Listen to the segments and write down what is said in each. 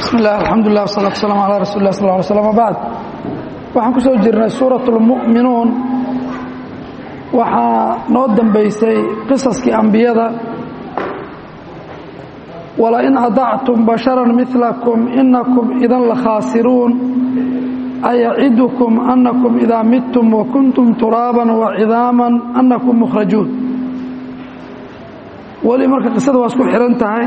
bismi illah alxamdulilah wasalatu waslaam calaa rasuli lah sal ly slm bacd waxaan ku soo jirnay suurat اlmu'minuun waxaa noo dambaysay qisaskii ambiyada walain adactum bashara milakum inakum idan lakhaasiruun ayacidukum anakum idaa midtum wakuntum turaaban wacidaaman anakum mukhrajuun weli marka qisada waa isku xihan tahay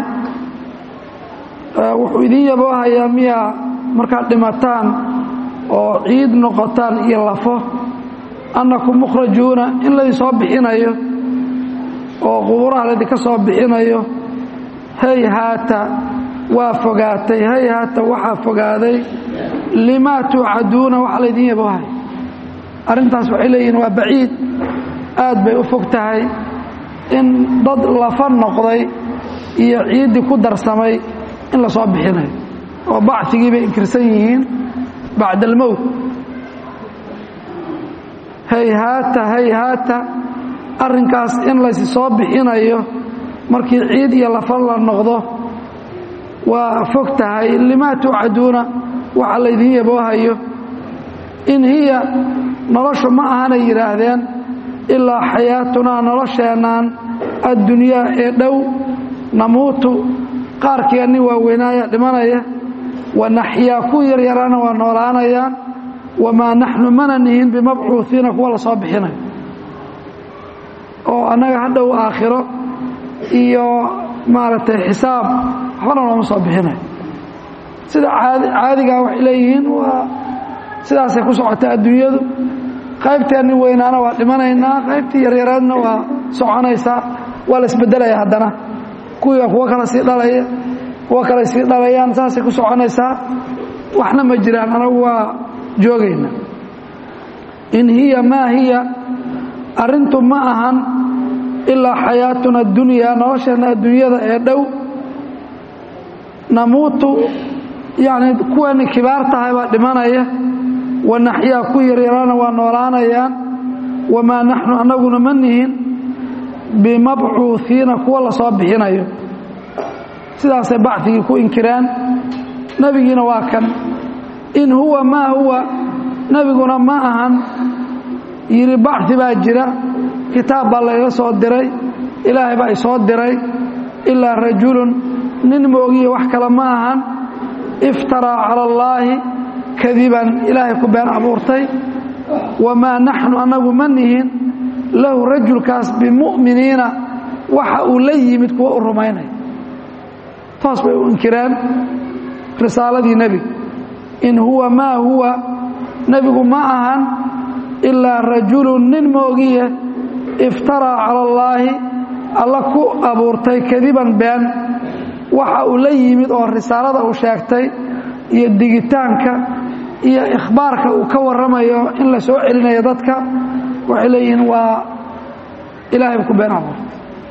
wuxuu idin yaboohayaa miyaa markaad dhimataan oo ciid noqotaan iyo lafo annakum mukhrajuuna in laydin soo bixinayo oo qubuuraha laydinka soo bixinayo hay haata waa fogaatay hay haata waxaa fogaaday limaa tuucaduuna waxa laydin yaboohaya arrintaas waxay leeyihiin waa baciid aad bay u fog tahay in dad lafa noqday iyo ciiddii ku darsamay in la soo bixinayo oo bacigii bay inkirsan yihiin bacda almowt hayhaata hayhaata arrinkaas in laysi soo bixinayo markii ciid iyo lafa la noqdo waa fog tahay limaa tuucaduuna waxa laydin yaboohayo in hiya noloshu ma ahanay yidhaahdeen ilaa xayaatunaa nolosheennan addunyaa ee dhow namuutu qaarkeenni waaweynaaya dhimanaya wanaxyaa ku yaryaraana waa noolaanayaan wamaa naxnu mana nihin bimabcuuiina kuwa la soo bixinayo oo annaga hadhow aakhiro iyo maaragtay xisaab waxbana looma soo bixinayo sida caadigaa waxay leeyihiin waa sidaasay ku socotaa adduunyadu qaybteenni weynaana waa dhimanaynaa qaybtii yaryaraadna waa soconaysaa waa la isbedelaya haddana kuwiiba kuwo kale sii dhalaya kuwo kale sii dhalayaan saasay ku soconaysaa waxna ma jiraan anagu waa joogayna in hiya maa hiya arrintu ma ahan ilaa xayaatuna adunyaa nolosheenna adduunyada ee dhow namuutu yacni kuwani kibaar tahay baa dhimanaya wanaxyaa ku yaryaraana waa noolaanayaan wamaa naxnu annaguna ma nihin bimabcuuiina kuwa la soo bixinayo sidaasay bacigii ku inkireen nebigiina waa kan in huwa maa huwa nebiguna ma ahan yidhi bacdi baa jira kitaab baa layga soo diray ilaahay baa isoo diray ilaa rajulun nin moogiya wax kale ma ahan iftaraa cala allaahi kadiban ilaahay ku been abuurtay wamaa naxnu annagu ma nihin lahu rajulkaas bimu'miniina waxa uu la yimid kuwa u rumaynaya toos bay u inkireen risaaladii nebiga in huwa maa huwa nebigu ma ahan ilaa rajulun nin moogiye iftaraa cala allaahi alla ku abuurtay kadiban been waxa uu la yimid oo risaalada uu sheegtay iyo digitaanka iyo ikhbaarka uu ka warramayo in la soo celinayo dadka waxay leeyihiin waa ilaahay ku been abuurtay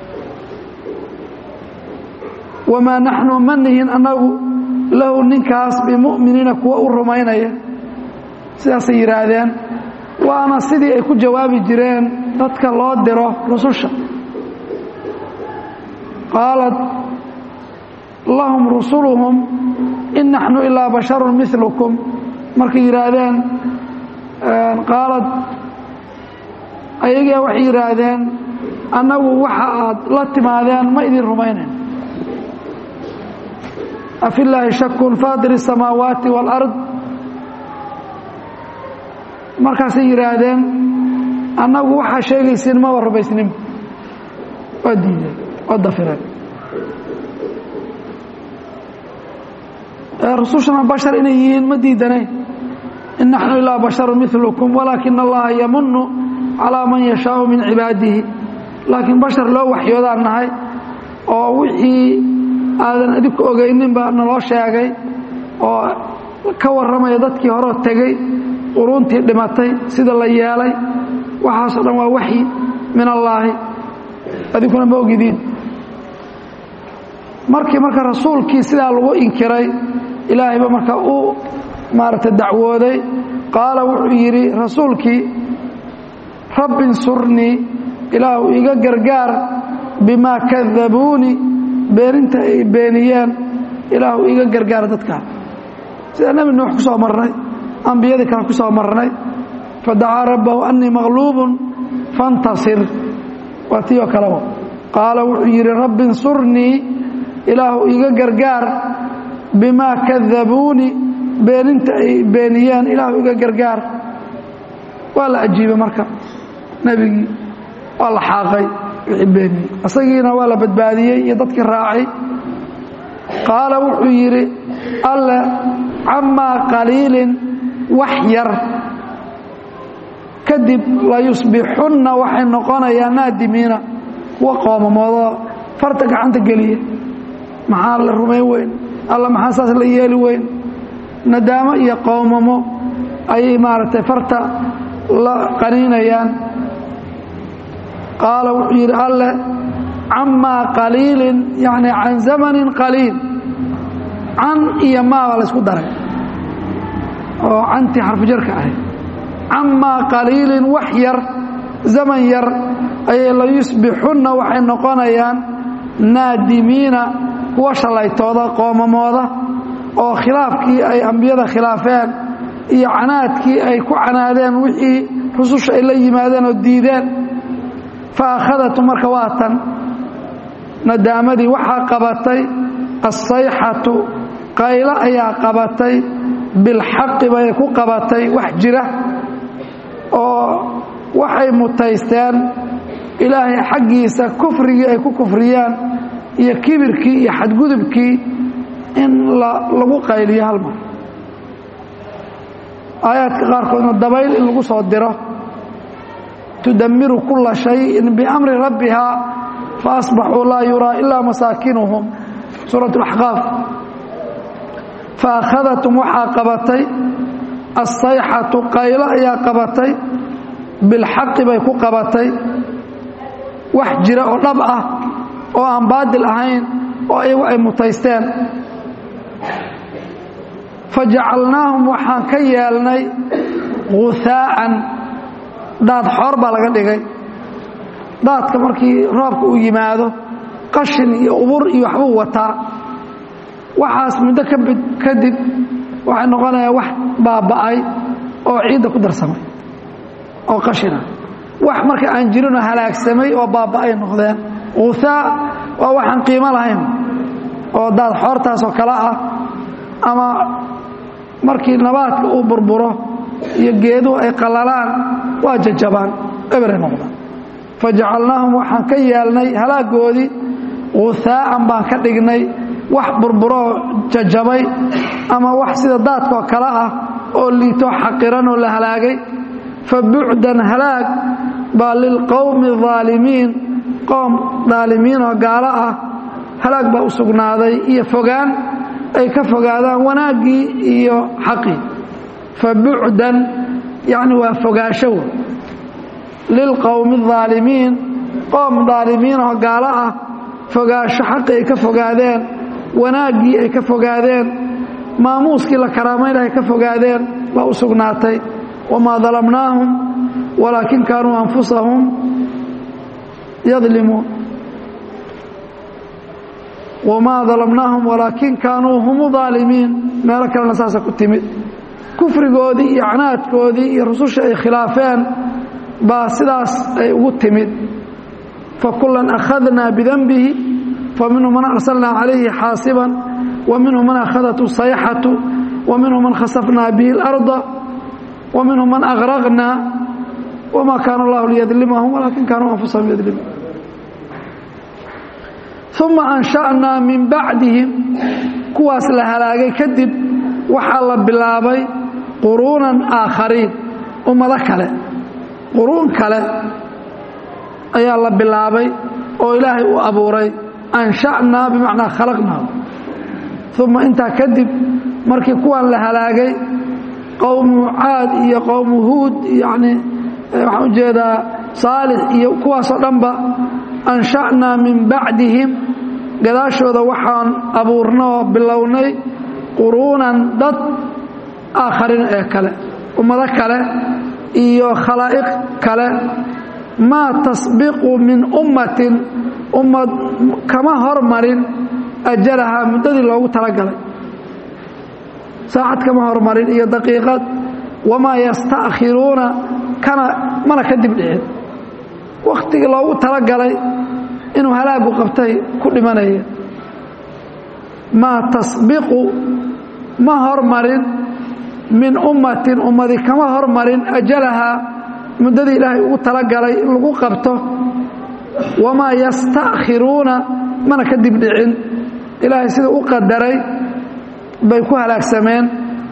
wamaa naxnu ma nihin annagu lahu ninkaas bimu'miniina kuwa u rumaynaya sidaasay yidhaahdeen waana sidii ay ku jawaabi jireen dadka loo diro rususha qaalat lahum rusuluhum in naxnu ilaa basharun milukum markay yidhaahdeen qaalad ayagaa waxay yidhaahdeen annagu waxa aad la timaadeen ma idin rumaynayn afi illaahi shakun faadir الsamaawaati wاlard markaasay yidhaahdeen annagu waxaa sheegaysiin maba rumaysnin waa diideen waa dafireen rusushana bashar inay yihiin ma diidanayn in naxnu ilaa basharu milukum walaakina allaha yamunu calaa man yashaau min cibaadihi laakiin bashar loo waxyoodaan nahay oo wixii aadan idinku ogaynin baa naloo sheegay oo ka warramaya dadkii horeo tegey quruuntii dhimatay sida la yeelay waxaasoo dhan waa waxyi min allaahi adinkuna ma ogidiin markii marka rasuulkii sidaa lagu inkiray ilaahayba marka u maaragtay dacwooday qaala wuxuu yidhi rasuulkii rabbi insurnii ilaahu iga gargaar bimaa kadabuuni beeninta ay beeniyeen ilaahu iga gargaar dadkaa sida nebi nuux ku soo marnay ambiyadii kale ku soo marnay fadacaa rabbahu annii maqluubun fantasir waa tii oo kaleba qaala wuxuu yidhi rabbi insurnii ilaahu iga gargaar bimaa kadabuuni beeninta ay beeniyeen ilaahu iga gargaar waa la ajiibay marka nebigii waa la xaaqay wixii beeniyey isagiina waa la badbaadiyey iyo dadkii raacay qaala wuxuu yidhi alle camaa qaliilin wax yar kadib layusbixunna waxay noqonayaan naadimiina kuwa qoomamoodo farta gacanta geliya maxaa la rumayn weyn alla maxaa saas la yeeli weyn nadaamo iyo qoomamo ayay maaragtay farta la qaniinayaan qaala wuxuu yidhi alle camaa qaliilin yacni can zamanin qaliil can iyo maabaa la ysku daray oo cantii xarfujarka ahayd camaa qaliilin wax yar zaman yar ayay la yusbixunna waxay noqonayaan naadimiina kuwa shallaytooda qoomamooda oo khilaafkii ay ambiyada khilaafeen iyo canaadkii ay ku canaadeen wixii rususha ay la yimaadeen oo diideen fa akhadatu marka waa tan nadaamadii waxaa qabatay assayxatu qaylo ayaa qabatay bilxaqi bay ku qabatay wax jira oo waxay mutaysteen ilaahay xaggiisa kufrigii ay ku kufriyaan iyo kibirkii iyo xadgudubkii in lagu qayliyo hal mar aayaadka qaarkoodna dabayl in lagu soo diro tudamiru kula shayin biamri rabbihaa faasbaxuu laa yuraa ilaa masaakinuhum suurat اlaxqaaf faakhadatm waxaa qabatay assayxatu qaylo ayaa qabatay bilxaqi bay ku qabatay wax jira oo dhab ah oo aan baadil ahayn oo iyagu ay mutaysteen fajacalnaahum waxaan ka yeelnay guhaa'an daad xoor baa laga dhigay daadka markii roobka uu yimaado qashin iyo ubur iyo waxbuu wataa waxaas muddo kadib waxay noqonayaa wax baaba'ay oo ciidda ku darsamay oo qashina wax marka aan jirinoo halaagsamay oo baaba'ay noqdeen guhaa waa waxaan qiimo lahayn oo daad xoortaasoo kale ah ama markii nabaadka uu burburo iyo geeduhu ay qallalaan waa jajabaan eberay noqdaan fajacalnaahum waxaan ka yeelnay halaagoodii guhaa'an baan ka dhignay wax burburoo jajabay ama wax sida daadkaoo kale ah oo liito xaqiran oo la halaagay fa bucdan halaag baa lilqowmi aalimiin qoom daalimiin oo gaalo ah halaag baa u sugnaaday iyo fogaan ay ka fogaadaan wanaaggii iyo xaqii fa bucdan yacni waa fogaasho lilqowmi aalimiin qoom daalimiin oo gaalo ah fogaasho xaqi ay ka fogaadeen wanaaggii ay ka fogaadeen maamuuskii la karaamayna ay ka fogaadeen baa u sugnaatay wamaa dalamnaahum walaakin kaanuu anfusahum yadlimuun wamaa dalamnaahum walaakin kaanuu hum aalimiin meelo kalena saasa ku timid kufrigoodii iyo canaadkoodii iyo rususha ay khilaafeen baa sidaas ay ugu timid fakulan akhadnaa bidanbihi faminhu man arsalnaa calayhi xaasiban wa minhu man akhadathu sayxatu wa minhu man khasafnaa bihi اlarda wa minhu man agraqnaa wma kaana allahu liyadlimahum walaakin kaanuu anfusahum yadlimuun uma ansha'naa min bacdihim kuwaas la halaagay kadib waxaa la bilaabay quruunan aakhariin ummado kale quruun kale ayaa la bilaabay oo ilaahay u abuuray ansha'naa bimacnaa khalaqnaa uma intaa kadib markii kuwan la halaagay qowmu caad iyo qowmu huud yacni waxaan u jeedaa saalix iyo kuwaasoo dhanba ansha'naa min bacdihim gadaashooda waxaan abuurna oo bilownay quruunan dad aakharin ee kale ummado kale iyo khalaa'iq kale maa tasbiqu min ummatin ummad kama hormarin ajalahaa muddadii loogu talagalay saacad kama hormarin iyo daqiiqad wamaa yasta'khiruuna kana mana ka dib dhicin wakhtigii loogu talagalay inuu halaagu qabtay ku dhimanaya maa tasbiqu ma hormarin min ummatin ummadi kama hormarin ajalahaa muddadii ilaahay ugu talagalay in lagu qabto wamaa yasta'khiruuna mana ka dib dhicin ilaahay sida u qadaray bay ku halaagsameen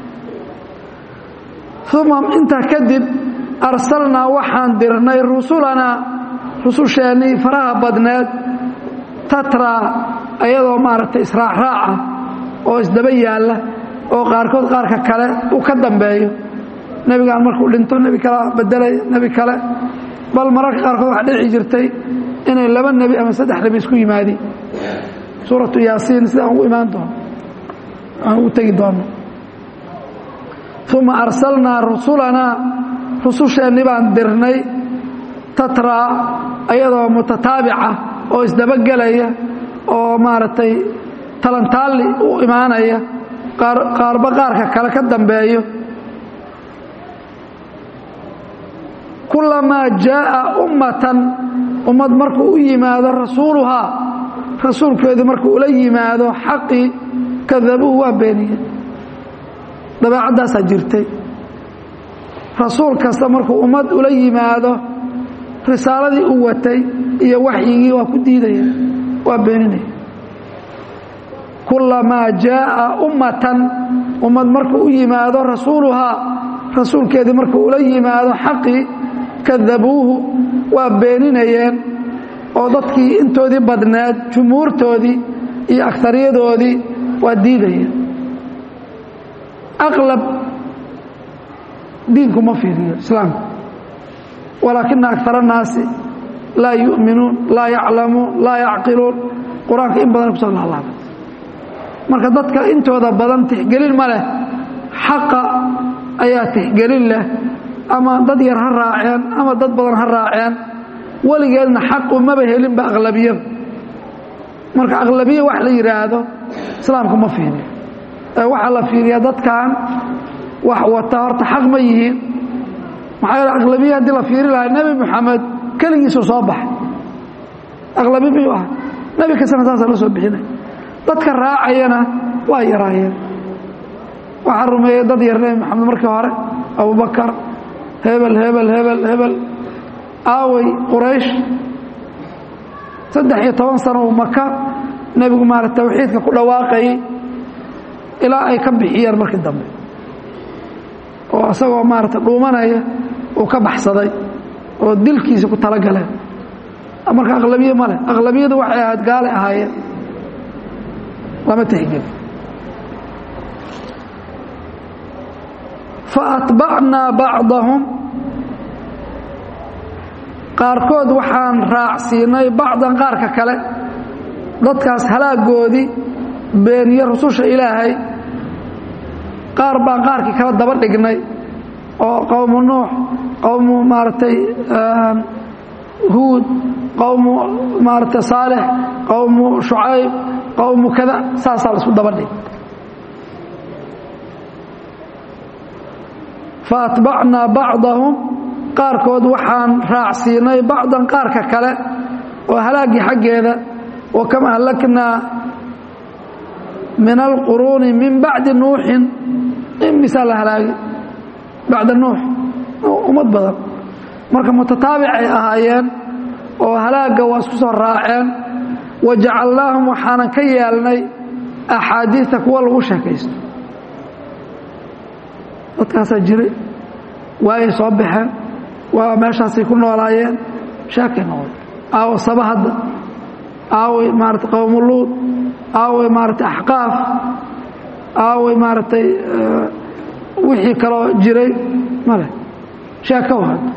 uma intaa kadib arsalnaa waxaan dirnay rusulanaa rususheennii faraha badneed tatraa ayadoo maaragtay israacraaca oo isdaba yaalla oo qaarkood qaarka kale uu ka dambeeyo nebigaan markuu dhinto nebi kala bedelay nebi kale bal mararka qaarkood waxaa dhici jirtay inay laba nebi ama saddex nebi isku yimaadiin suuratu yaasiin sidaan ugu imaan doono aan ugu tegi doono uma arsalnaa rusulanaa rususheenni baan dirnay tatraa ayadoo mutataabica oo isdabagelaya oo maaragtay talantaalli u imaanaya qaarba qaarka kale ka dambeeyo kulamaa jaaa ummatan ummad markuu u yimaado rasuuluhaa rasuulkeedu markuu ula yimaado xaqii kadabuuhu waa beeniyeen dabeecaddaasaa jirtay rasuul kasta markuu ummad ula yimaado risaaladii u watay iyo waxyigii waa ku diidaya waa beeninaya kulamaa jaaa ummatan ummad markuu u yimaado rasuuluhaa rasuulkeedii markuu ula yimaado xaqii kadabuuhu waa beeninayeen oo dadkii intoodii badneed jumhuurtoodii iyo agariyadoodii waa diidayeen aqlab diinku ma fiiriyo islaamku walaakina akara annaasi laa yu'minuun laa yaclamuun laa yacqiluun qur-aanka in badan kusoo laalaabay marka dadka intooda badan tixgelin ma leh xaqa ayaa tixgelin leh ama dad yar ha raaceen ama dad badan ha raaceen weligeedna xaqu maba helinba aqlabiyada marka aqlabiya wax la yidhaahdo islaamku ma fiiriyo ee waxaa la fiiriyaa dadkan wax wata horta xaq ma yihiin maxaa yeele aqlabiya haddii la fiiri lahaa nebi moxamed keligiisuu soo baxay aqlabi miyuu ahaa nebi kastana saasaa la soo bixinay dadka raacayana waa yaraayeen waxaa rumeeyey dad yar nebi moxamed markii hore abubakar hebel hebel hebel hebel aaway quraysh saddex iyo toban sano uu maka nebigu maarata tawxiidka ku dhawaaqayay ilaa ay ka bixiyeen markii dambe oo isagoo maarata dhuumanaya uu ka baxsaday oo dilkiisa ku talagaleen marka aqlabiye ma leh aqlabiyadu waxay ahayd gaalay ahaayeen lama tixgeli faatbacnaa bacdahum qaarkood waxaan raacsiinay bacdan qaarka kale dadkaas halaagoodii beeniye rususha ilaahay qaar baan qaarkii kala daba dhignay oo qowmu nuux qowmu maaragtay huud qowmu maaragtay saalix qowmu shucayb qowmu kada saasaa la isku daba dhig faatbacnaa bacdahum qaarkood waxaan raacsiinay bacdan qaarka kale oo halaaggii xaggeeda wa kam ahlaknaa min alquruuni min bacdi nuuxin imisaa la halaagay bacda nuux ummad badan marka mutataabic ay ahaayeen oo halaagga waa isku soo raaceen wa jacalnaahum waxaanan ka yeelnay axaadiista kuwa lagu sheekaysto dadkaasaa jiray waayay soo baxeen waa meeshaasay ku noolaayeen sheekay noqday aawo saba hadda aaway maarata qowmuluud aaway maaragtay axqaaf aaway maaragtay wixii kaloo jiray male sheeko hadda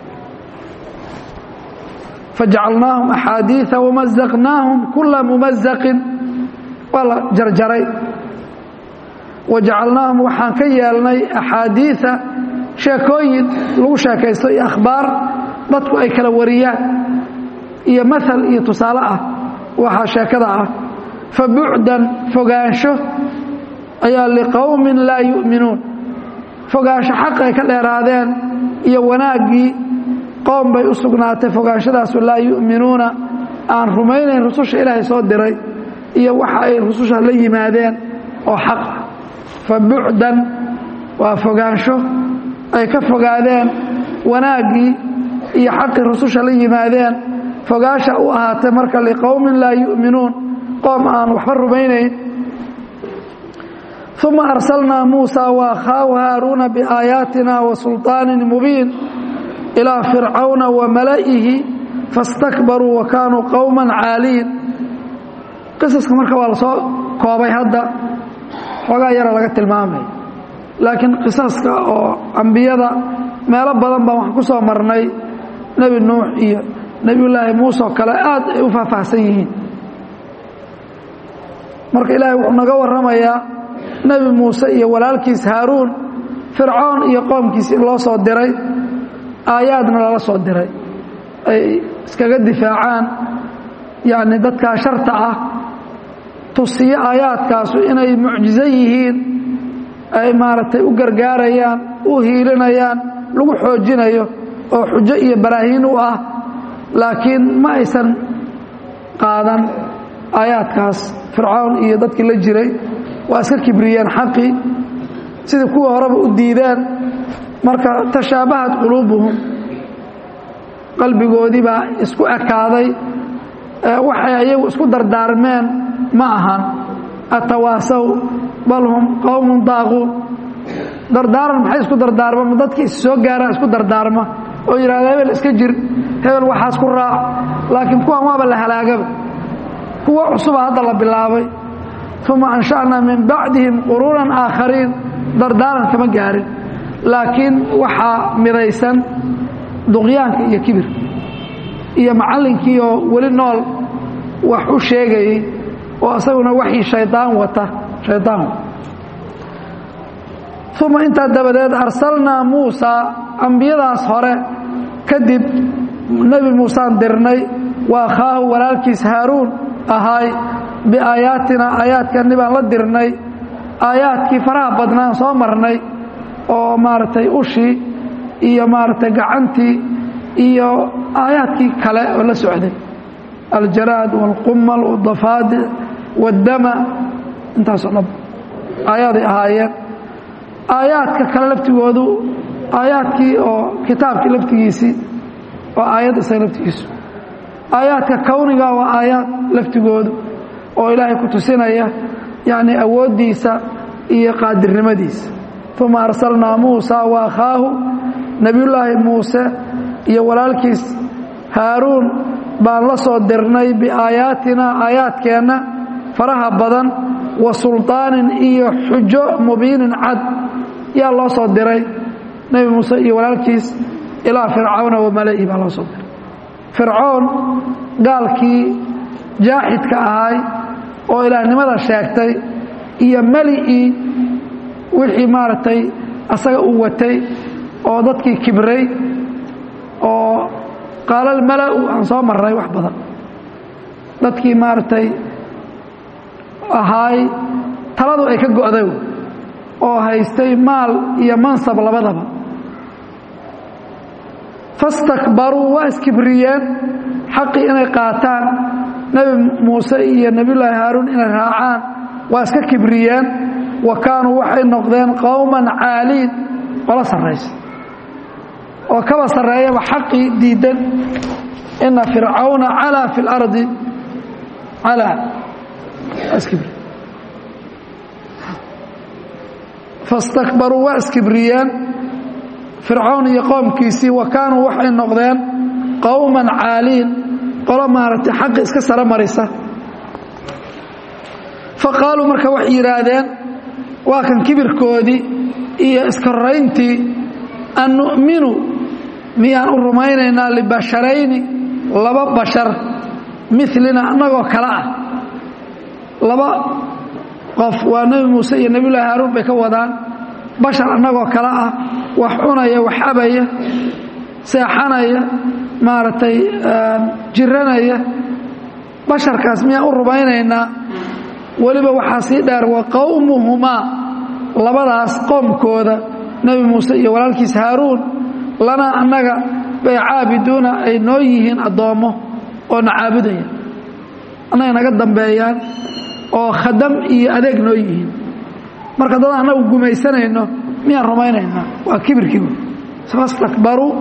fajacalnaahum axaadiiثa wamazaqnaahum kula mumazaqin waa la jarjaray wajacalnaahum waxaan ka yeelnay axaadiiثa sheekooyin lagu sheekaysto iyo akhbaar dadku ay kala wariyaan iyo maal iyo tusaale ah waxaa sheekada ah fabucdan fogaansho ayaa liqowmin laa yu'minuun fogaansho xaq ay ka dheeraadeen iyo wanaaggii qowm bay u sugnaatay fogaanshadaasu laa yu'minuuna aan rumaynayn rususha ilaahay soo diray iyo waxa ay rususha la yimaadeen oo xaq ah fa bucdan waa fogaansho ay ka fogaadeen wanaaggii iyo xaqii rususha la yimaadeen fogaasha u ahaatay marka liqowmin laa yu'minuun qoom aan waxba rumaynayn uma arsalnaa muusa waakhaahu haaruuna biaayaatina wa sulطaanin mubiin ilaa fircawna wa mala'ihi fastakbaruu wa kaanuu qowman caaliin qisaska marka waa la soo koobay hadda xoogaa yara laga tilmaamay laakiin qisaska oo ambiyada meelo badan baan waxaan ku soo marnay nebi nuux iyo nebiyullaahi muuse oo kale aad ay u faahfaahsan yihiin marka ilaahay wuxuu naga warramayaa nebi muuse iyo walaalkiis haaruun fircoon iyo qoomkiis in loo soo diray aayaadna lala soo diray ay iskaga difaacaan yacni dadkaa sharta ah tusiyo aayaadkaasu inay mucjizo yihiin ay maaragtay u gargaarayaan u hiilinayaan lagu xoojinayo oo xujo iyo baraahiin u ah laakiin ma aysan qaadan aayaadkaas fircoon iyo dadkii la jiray waa iska kibriyeen xaqii sidii kuwii horeba u diideen marka tashaabahat quluubuhum qalbigoodii baa isku ekaaday waxay ayagu isku dardaarmeen ma ahan atawaasaw bal hum qowmun daaquun dardaaran maxay isku dardaarma dadkii is soo gaaraa isku dardaarma oo yidhahda hebel iska jir hebel waxaas ku raac laakiin kuwan waaba la halaagaba kuwo cusuba hadda la bilaabay uma ansha'naa min bacdihim quruunan aakhariin dardaaran kama gaarin laakiin waxaa midaysan duqyaanka iyo kibir iyo macallinkii oo weli nool wax u sheegayey oo isaguna waxii shaydaan wata shaydaan uma intaa dabadeed arsalnaa muusaa ambiyadaas hore kadib nebi muusaan dirnay wa akhaahu walaalkiis haaruun ahaay biaayaatina aayaadkani baan la dirnay aayaadkii faraha badnaan soo marnay oo maaragtay ushii iyo maaragtay gacantii iyo aayaadkii kale oo la socday aljaraad wاlqumal wاdafaadic wاddama intaasoo dhan aayaaday ahaayeen aayaadka kale laftigoodu aayaadkii oo kitaabkii laftigiisii oo aayad isaga laftigiisu aayaadka kowniga waa aayaad laftigoodu oo ilaahay ku tusinaya yacni awooddiisa iyo qaadirnimadiisa uma arsalnaa muusa wa akhaahu nebiyullaahi muuse iyo walaalkiis haaruun baan la soo dirnay biaayaatina aayaadkeenna faraha badan wa sulطaanin iyo xujo mubiinin cad yaa loo soo diray nebi muuse iyo walaalkiis ilaa fircawna wa mala'i baa loo soo diray fircoon gaalkii jaaxidka ahay oo ilaahnimada sheegtay iyo meli'ii wixii maaragtay asaga uu watay oo dadkii kibray oo qaalal mala'u aan soo marray wax badan dadkii maaragtay ahaay taladu ay ka go'day oo haystay maal iyo mansab labadaba fastakbaruu waa iskibriyeen xaqii inay qaataan nebi muuse iyo nebiyullaahi haaruun inay raacaan waa iska kibriyeen wa kaanuu waxay noqdeen qowman caaliin qolo sarraysa oo kaba sarreeyaba xaqii diidan ina fircawna calaa fi اlardi calaa iskibri fastakbaruu waa iskibriyeen fircawn iyo qoomkiisii wa kaanuu waxay noqdeen qowman caaliin qolo maaragtay xaqi iska saro marisa fa qaaluu marka waxay yidhaahdeen waa kan kibirkoodii iyo iskorrayntii an nu'minu miyaan u rumaynaynaa libasharayni laba bashar milina annagoo kale ah laba qof waa nebi muuse iyo nebiyullaahi haaruun bay ka wadaan bashar annagoo kale ah wax cunaya wax abaya seexanaya maaragtay jiranaya basharkaas miyaan u rumaynaynaa weliba waxaa sii dheer wa qowmuhumaa labadaas qoomkooda nebi muuse iyo walaalkiis haaruun lanaa annaga bay caabiduuna ay noo yihiin addoommo oo na caabudaya annaga naga dambeeyaan oo khadam iyo adeeg noo yihiin marka dad annagu gumaysanayno miyaan rumaynaynaa waa kibirkii fastakbaruu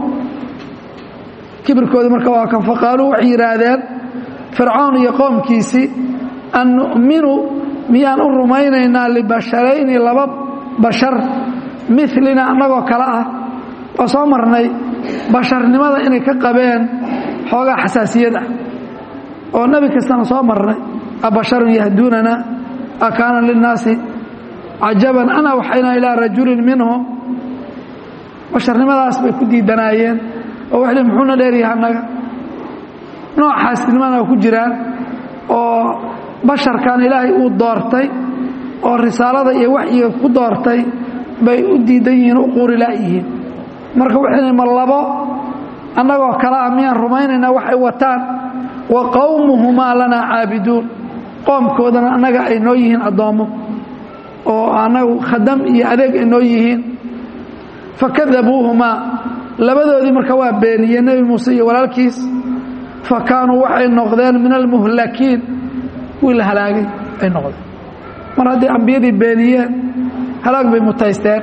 kibirkoodii marka waa kan faqaaluu waxay yidhaahdeen fircawn iyo qoomkiisii an nu'minu miyaan u rumaynaynaa libasharayni laba bashar milina annagoo kale ah waa soo marnay basharnimada inay ka qabeen xoogaa xasaasiyad ah oo nebi kastana soo marnay abasharun yahduunana akaana linnaasi cajaban ana waxaynaa ilaa rajulin minhum basharnimadaas bay ku diidanaayeen oo waxay muxuuna dheeryaha annaga noocaasnimana ku jiraan oo basharkan ilaahay uu doortay oo risaalada iyo waxyiga ku doortay bay u diidan yihiin u quurilaayihiin marka waxayna ma labo annagoo kale ah miyaan rumaynaynaa waxay wataan wa qowmuhumaa lanaa caabiduun qoomkoodana annaga ay noo yihiin addoommo oo annagu khadam iyo adeeg ay noo yihiin fakadabuuhumaa labadoodii marka waa beeniyeen nebi muuse iyo walaalkiis fa kaanuu waxay noqdeen min almuhlakiin kuwii la halaagay ay noqdeen mar hadday ambiyadii beeniyeen halaag bay mutaysteen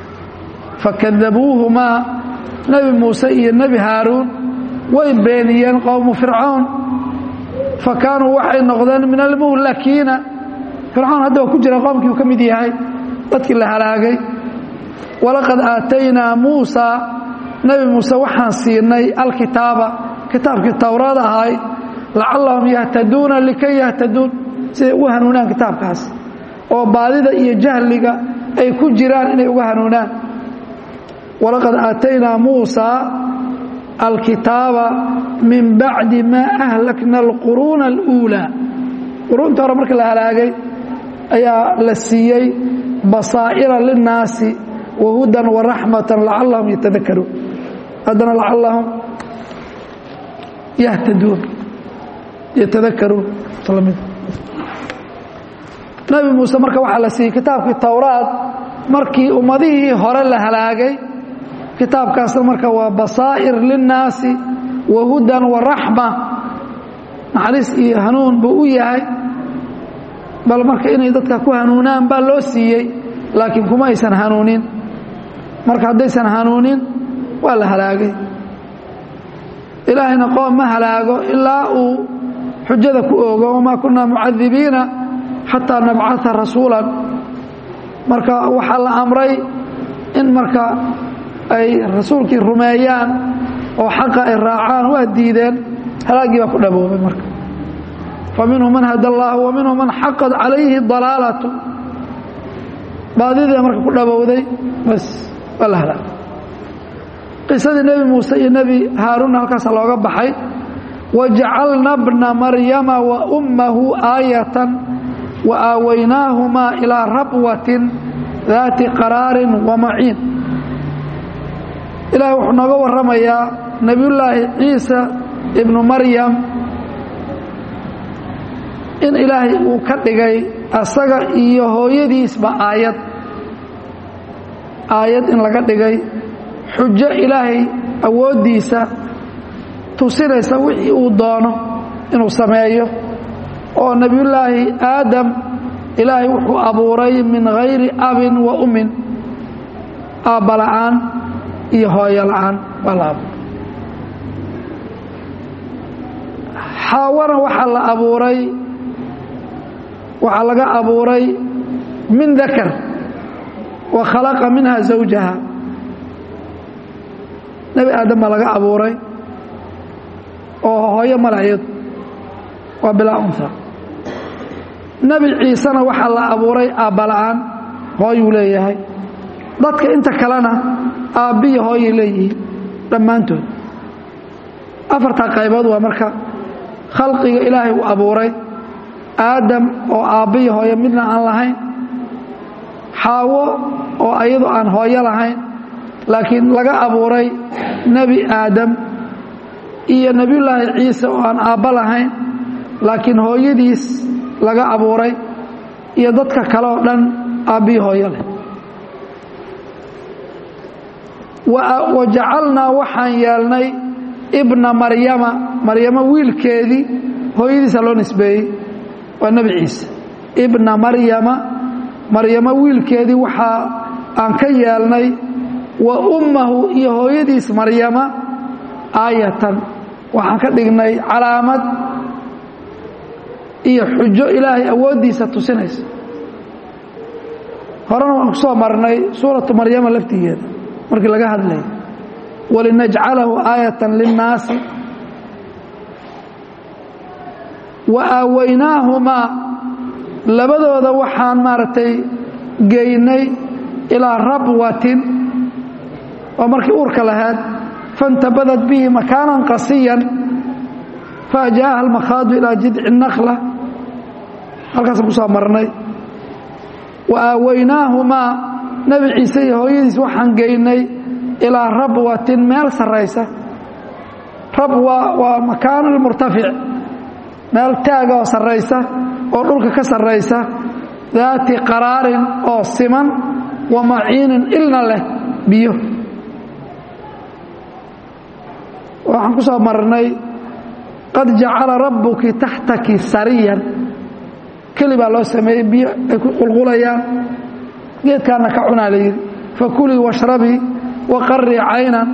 fakadabuuhumaa nebi muuse iyo nebi haaruun way beeniyeen qowmu fircawn fa kaanuu waxay noqdeen min almuhlakiina fircawn hadda waa ku jira qoomkii uu ka mid yahay dadkii la halaagay walaqad aataynaa muusaa nebi muuse waxaan siinay alkitaaba kitaabkii towraad ahay lacallahum yahtaduuna likay yahtaduun siday ugu hanuunaan kitaabkaas oo baadida iyo jahliga ay ku jiraan inay uga hanuunaan walaqad aataynaa muusaa alkitaaba min bacdi maa ahlakna alquruuna aluulaa quruunta hore marka la halaagay ayaa la siiyey basaa'ira linnaasi wahudan waraxmatan lacallahum yatadakaruun haddana lacallahum yahtaduun yatadakaruun nabi muuse marka waxaa la siiyey kitaabkii towraad markii ummadihii hore la halaagay kitaabkaasna marka waa basaa'ir linnaasi wahudan waraxma naxariis iyo hanuun buu u yahay bal marka inay dadka ku hanuunaan baa loo siiyey laakiin kuma aysan hanuunin marka haddaysan hanuunin waa la halaagay ilaahayna qoom ma halaago ilaa uu xujada ku oogo wamaa kunaa mucadibiina xataa nabcaa rasuulan marka waxaa la amray in marka ay rasuulkii rumeeyaan oo xaqa ay raacaan waa diideen halaaggii baa ku dhaboobay marka fa minhum man hada allaahu wa minhum man xaqad calayhi dalaalatu baadidii marka ku dhabowday bas waa la halaagay qisadii nebi muuse iyo nebi haaruunna halkaasa looga baxay wajacalna bna maryama wa ummahu aayatan wa aawaynaahumaa ilaa rabwatin daati qaraarin wa maciin ilaah wuxuu nooga warramayaa nebiyullaahi ciisa ibnu maryam in ilaahay uu ka dhigay asaga iyo hooyadiisba aayad aayad in laga dhigay xujo ilaahay awooddiisa tusinaysa wixii uu doono inuu sameeyo oo nebiyullaahi aadam ilaahay wuxuu abuuray min hayri abin wa ummin aabba la'aan iyo hooyo la'aan baa la abuuray xaawana waxaa la abuuray waxaa laga abuuray min dakar wa khalaqa minha zawjaha nebi aadam baa laga abuuray oo hooyo malacyadu waa bilaa unha nebi ciisena waxaa la abuuray aabbala'aan hooyuu leeyahay dadka inta kalena aabbiya hooyay leeyihiin dhammaantood afartaa qaybood waa marka khalqiga ilaahay uu abuuray aadam oo aabbiya hooyo midna aan lahayn xaawo oo ayadu aan hooyo lahayn laakiin laga abuuray nebi aadam iyo nebiyullaahi ciise oo aan aabba lahayn laakiin hooyadiis laga abuuray iyo dadka kale oo dhan aabbihi hooyo leh wa jacalnaa waxaan yeelnay ibna maryama maryamo wiilkeedii hooyadiisa loo nisbeeyey waa nebi ciise ibna maryama maryamo wiilkeedii waxaa aan ka yeelnay wa ummahu iyo hooyadiis maryama aayatan waxaan ka dhignay calaamad iyo xujo ilaahay awooddiisa tusinaysa horena waan ku soo marnay suuratu maryama laftigeeda markii laga hadlaya walinajcalahu aayatan linnaasi wa aawaynaahumaa labadooda waxaan maaragtay geynay ilaa rabwatin waa markii uurka lahayd faاntabadad bihi makaanan qasiyan faajaaha almakhaadu ilaa jidci nakla halkaasaan ku soo marnay wa aawaynaahumaa nebi ciise iyo hooyadiis waxaan geynay ilaa rabwatin meel sarraysa rabwa waa makaanu murtafic meel taaga oo sarraysa oo dhulka ka sarraysa daati qaraarin oo siman wa maciinin ilna leh biyo waxaan ku soo marnay qad jacala rabbuki taxtaki sariyan keli baa loo sameeyey biyo ay ku qulqulayaan geedkaana ka cunaa la yidhi fakulii washrabii waqarii caynan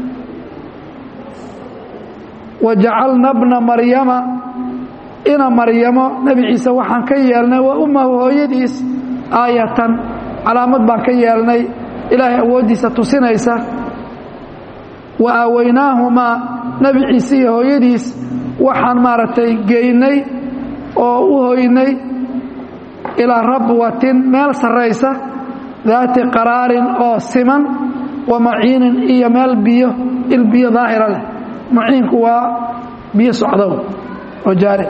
wajacalna bna maryama ina maryamo nebi ciise waxaan ka yeelnay wa ummahu hooyadiis aayatan calaamad baan ka yeelnay ilaahay awooddiisa tusinaysa wa aawaynaahumaa nebi ciise iyo hooyadiis waxaan maaragtay geynay oo u hoynay ilaa rabwatin meel sarraysa daati qaraarin oo siman wa maciinin iyo meel biyo il biyo daahira leh maciinku waa biyo socdow oo jaari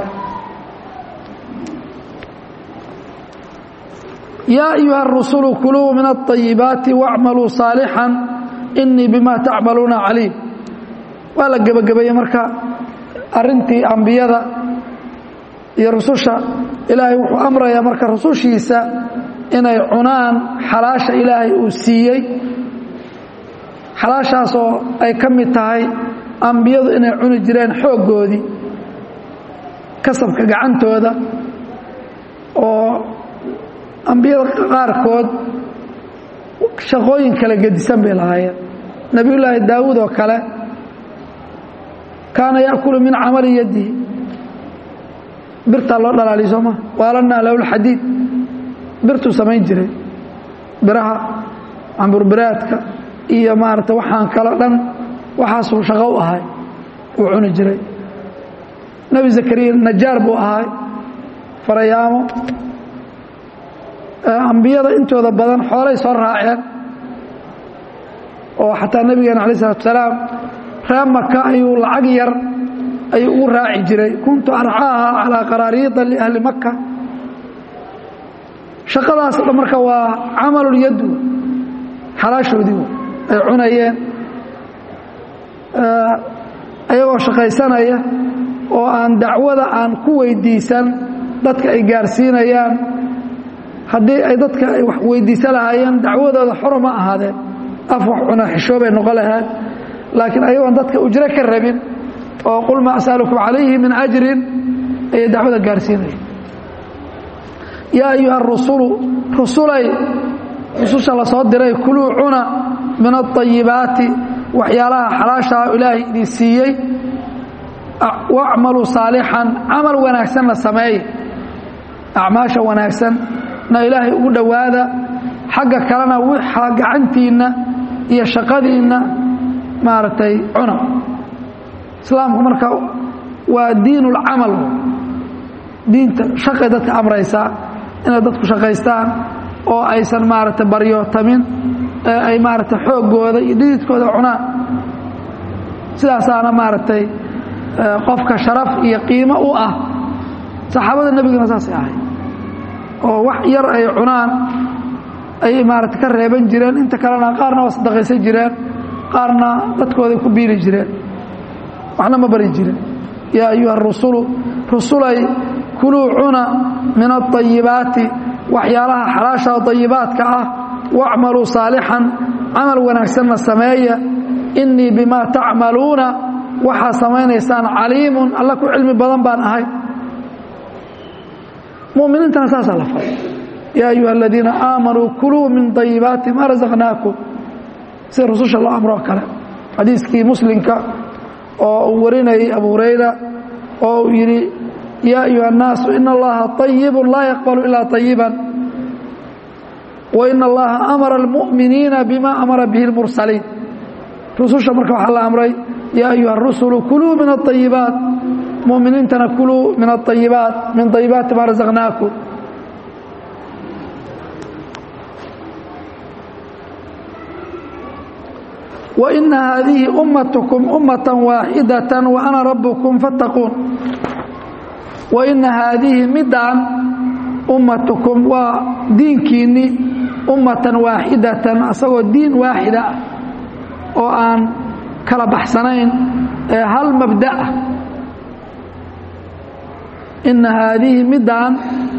yaa ayuha arusulu kuluu min aطayibaati wacmaluu saalixan inii bima tacmaluuna caliim waa la gebagabeeyey marka arintii ambiyada iyo rususha ilaahay wuxuu amrayaa marka rusushiisa inay cunaan xalaasha ilaahay uu siiyey xalaashaasoo ay ka mid tahay ambiyadu inay cuni jireen xooggoodii kasabka gacantooda oo ambiyada qaarkood shaqooyin kala gedisan bay lahaayeen nebiyullaahi daawuud oo kale kaana yaakulu min camali yadihi birtaa loo dhalaaliy soo maa waalanaa lowlxadiid birtuu samayn jiray biraha camburbiraadka iyo maarata waxaan kalo dhan waxaasuu shaqo u ahay uu cuni jiray nebi zakariya najaar buu ahay farayaamo ambiyada intooda badan xoolay soo raaceen oo xataa nebigeena alay isalatu salaam reer maka ayuu lacag yar ayuu ugu raaci jiray kuntu arcaaha calaa qaraariida liahli maka shaqadaas dhan marka waa camalulyaddu xalaashoodii ay cunayeen ayagoo shaqaysanaya oo aan dacwada aan ku weydiisan dadka ay gaarsiinayaan haddii ay dadka ay wax weydiisan lahaayeen dacwadooda xoro ma ahaadeen af wax cuna xishoobay noqon lahayd laakiin ayagoon dadka ujro ka rabin oo qul maa asalukum calayhi min ajrin ayay dacwada gaarsiinaya yaa ayuha rusulu rusulay rususha la soo diray kuluu cuna min aayibaati waxyaalaha xalaashaa ilaahay idin siiyey wacmaluu saalixan camal wanaagsanna sameey acmaasha wanaagsan na ilaahay ugu dhowaada xagga kalena wixa gacantiinna iyo shaqadiinna maaragtay cuna islaamku marka waa diin ulcamal diinta shaqay dadka amraysaa inay dadku shaqaystaan oo aysan maaragtay baryootamin ee ay maaragtay xooggooda iyo dhididkooda cunaan sidaasaana maaragtay qofka sharaf iyo qiimo u ah saxaabada nebiguna saasay ahay oo wax yar ay cunaan ayay maaragtay ka reeban jireen inta kalena qaarna waa sadaqaysan jireen qaarna dadkooday ku biili jireen waxna ma bari jirin yaa ayuha rusulu rusulay kuluu cuna min aayibaati waxyaalaha xalaasha dayibaadka ah wacmaluu saalixan camal wanaagsanna sameeya innii bimaa tacmaluuna waxaa samaynaysaan caliimun alla ku cilmi badan baan ahay muminiintana saasaa la faray yaa ayuha aladiina aamanuu kuluu min dayibaati maa rasaqnaakum sida rususha loo amroo kale xadiiskii muslimka oo uu warinayay abu hurayra oo uu yidhi yaa ayuha الnaasu in allaha طayibu laa yaqbalu ilaa طayiban wain allaha amara اlmuؤminiina bima amara bihi اlmursaliin rususha marka waxaa la amray yaa ayuha الrusulu kuluu min الطayibaat muminiintana kuluu min الطayibaat min طayibaati ma razaqnaakum وإن هذه أمتكم أمة واحدة وأنا ربكم فاتقون وإن هذه مدعا أمتكم ودينكيني أمة واحدة أصغر دين واحدة وأن كلا بحسنين هل مبدأ إن هذه مدعا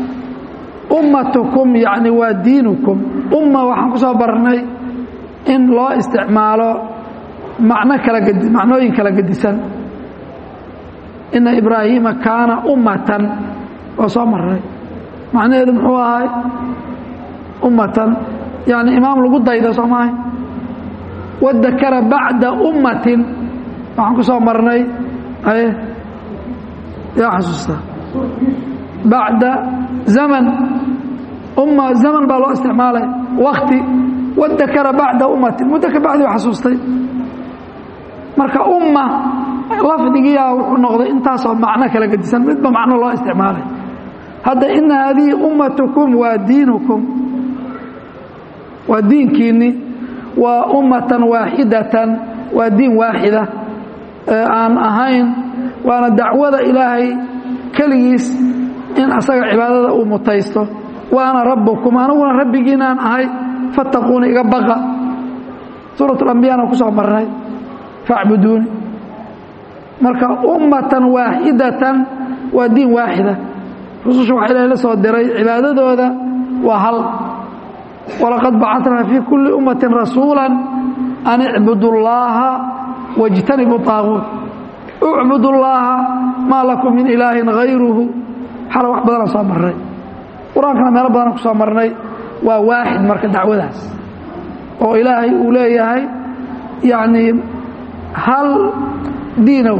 أمتكم يعني ودينكم أمة وحن كسبرني in loo isticmaalo macno kala gedi macnooyin kala gedisan ina ibraahiima kaana ummatan oo soo maray macnaheedu muxuu ahay ummatan yani imaam lagu dayda soo maahay wadakara bacda ummatin waxaan ku soo marnay aye yaa xasuustaa bacda zaman umma zaman baa loo isticmaalay wakti wadakara bacda ummatin muddo ka bacdi u xasuustay marka umma lafdigiyaa wuxuu noqday intaasoo macno kala gedisan midba macno loo isticmaalay hadda ina haadihi ummatukum waa diinukum waa diinkiinni waa ummatan waaxidatan waa diin waaxida ee aan ahayn waana dacwada ilaahay keligiis in asaga cibaadada uu mutaysto waana rabbukum aniguna rabbigiinaan ahay fattaquuna iga baqa suurat alambiyana ku soo marnay facbuduuni marka ummatan waaxidatan waa diin waaxida rususha waxa ilahay la soo diray cibaadadooda waa hal walaqad bacatnaa fii kulli ummatin rasuula an icbudu llaaha wاjtanibu طaaguut ucbudu llaaha maa lakum min ilaahin hayruhu xala wax badana soo marnay qur-aankana meelo badana ku soo marnay waa waaxid marka dacwadaas oo ilaahay uu leeyahay yacnii hal diinow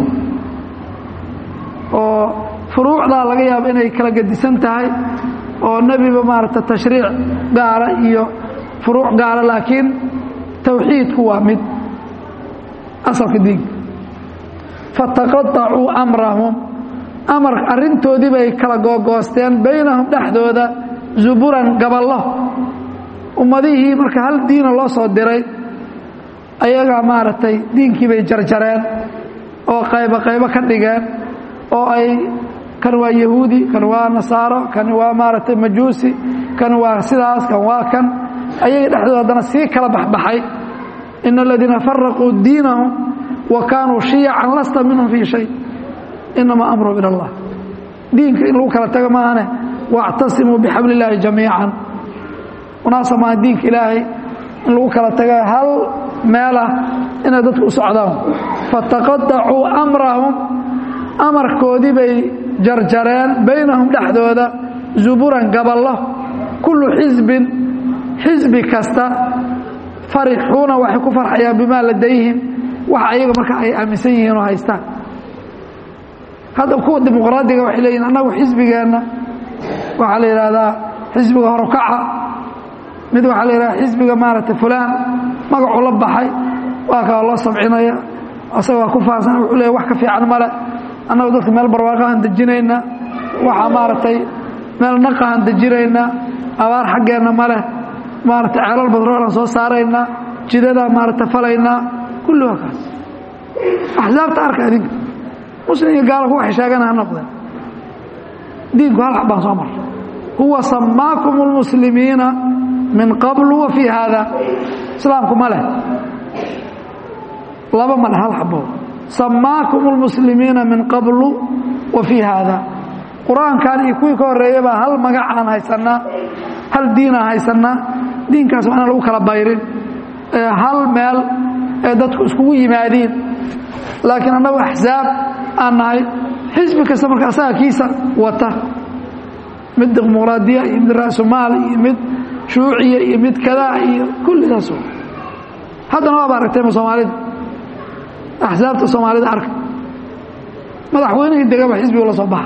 oo furuucdaa laga yaabo inay kala gedisan tahay oo nebiba maaragta tashriic gaala iyo furuuc gaala laakiin tawxiidku waa mid asalka diinka fataqaطacuu amrahum amar arrintoodii bay kala googoosteen baynahum dhexdooda zuburan gaballo ummadihii marka hal diina loo soo diray ayagaa maaragtay diinkii bay jarjareen oo qaybo qaybo ka dhigeen oo ay kan waa yahuudi kan waa nasaaro kan waa maaragtay majuusi kan waa sidaas kan waa kan ayaga dhexdooda haddana sii kala baxbaxay ina aladiina faraquu diinahum wa kaanuu shiyacan lasta minhum fii shay inamaa amru ila allah diinka in lagu kala tago maahane wاctasimuu bxabl اllaahi jamiica unaasa maa diinka ilaahay in lagu kala taga hal meelah inay dadku u socdaan fataqaطacuu amrahum amarkoodii bay jarjareen baynahum dhexdooda zuburan gaballo kullu xisbin xisbi kasta farixuuna waxay ku farxayaan bimaa ladayhim waxa ayaga marka ay aaminsan yihiin oo haystaan hadda kuwa dimuqraadiga waxay leeyihin annagu xisbigeenna waxaa la yidhaahdaa xisbiga horukaca mid waxaa la yidhahdaa xisbiga maaragtay fulaan magacuu la baxay waa kaa loo sabcinaya asaga waa ku faansan wuxuu leeya wax ka fiican male annagu dadka meel barwaaqahan dejinaynaa waxaa maaragtay meel naqahan dejinaynaa abaar xaggeenna male maaragtay ceelal badroolan soo saaraynaa jidadaa maaragtay falaynaa kulli waa kaas axsaabta arka idinka muslim iyo gaala ku waxay sheegana ha noqdeen diinku hal xab baan soo marray huwa samaakum اlmuslimiina min qablu wa fii haada islaamku ma leh laba ma leh hal xabo samaakum اlmuslimiina min qablu wa fii haada qur-aankan iyo kuwii ka horreeyay baa hal magac aan haysanaa hal diinaa haysanaa diinkaas waa inaan lagu kala bayrin hal meel ee dadku iskugu yimaadiin laakiin annagu axsaab aan nahay xisbi kasta marka asaga kiisa wata mid dimuqraadiya iyo mid ra-sumaal iyo mid shuuciya iyo mid kadaa iyo kullidaas haddana waaba aragtayma soomaalida axsaabta soomaalida arka madaxweynihii degaba xisbigu la soo baxa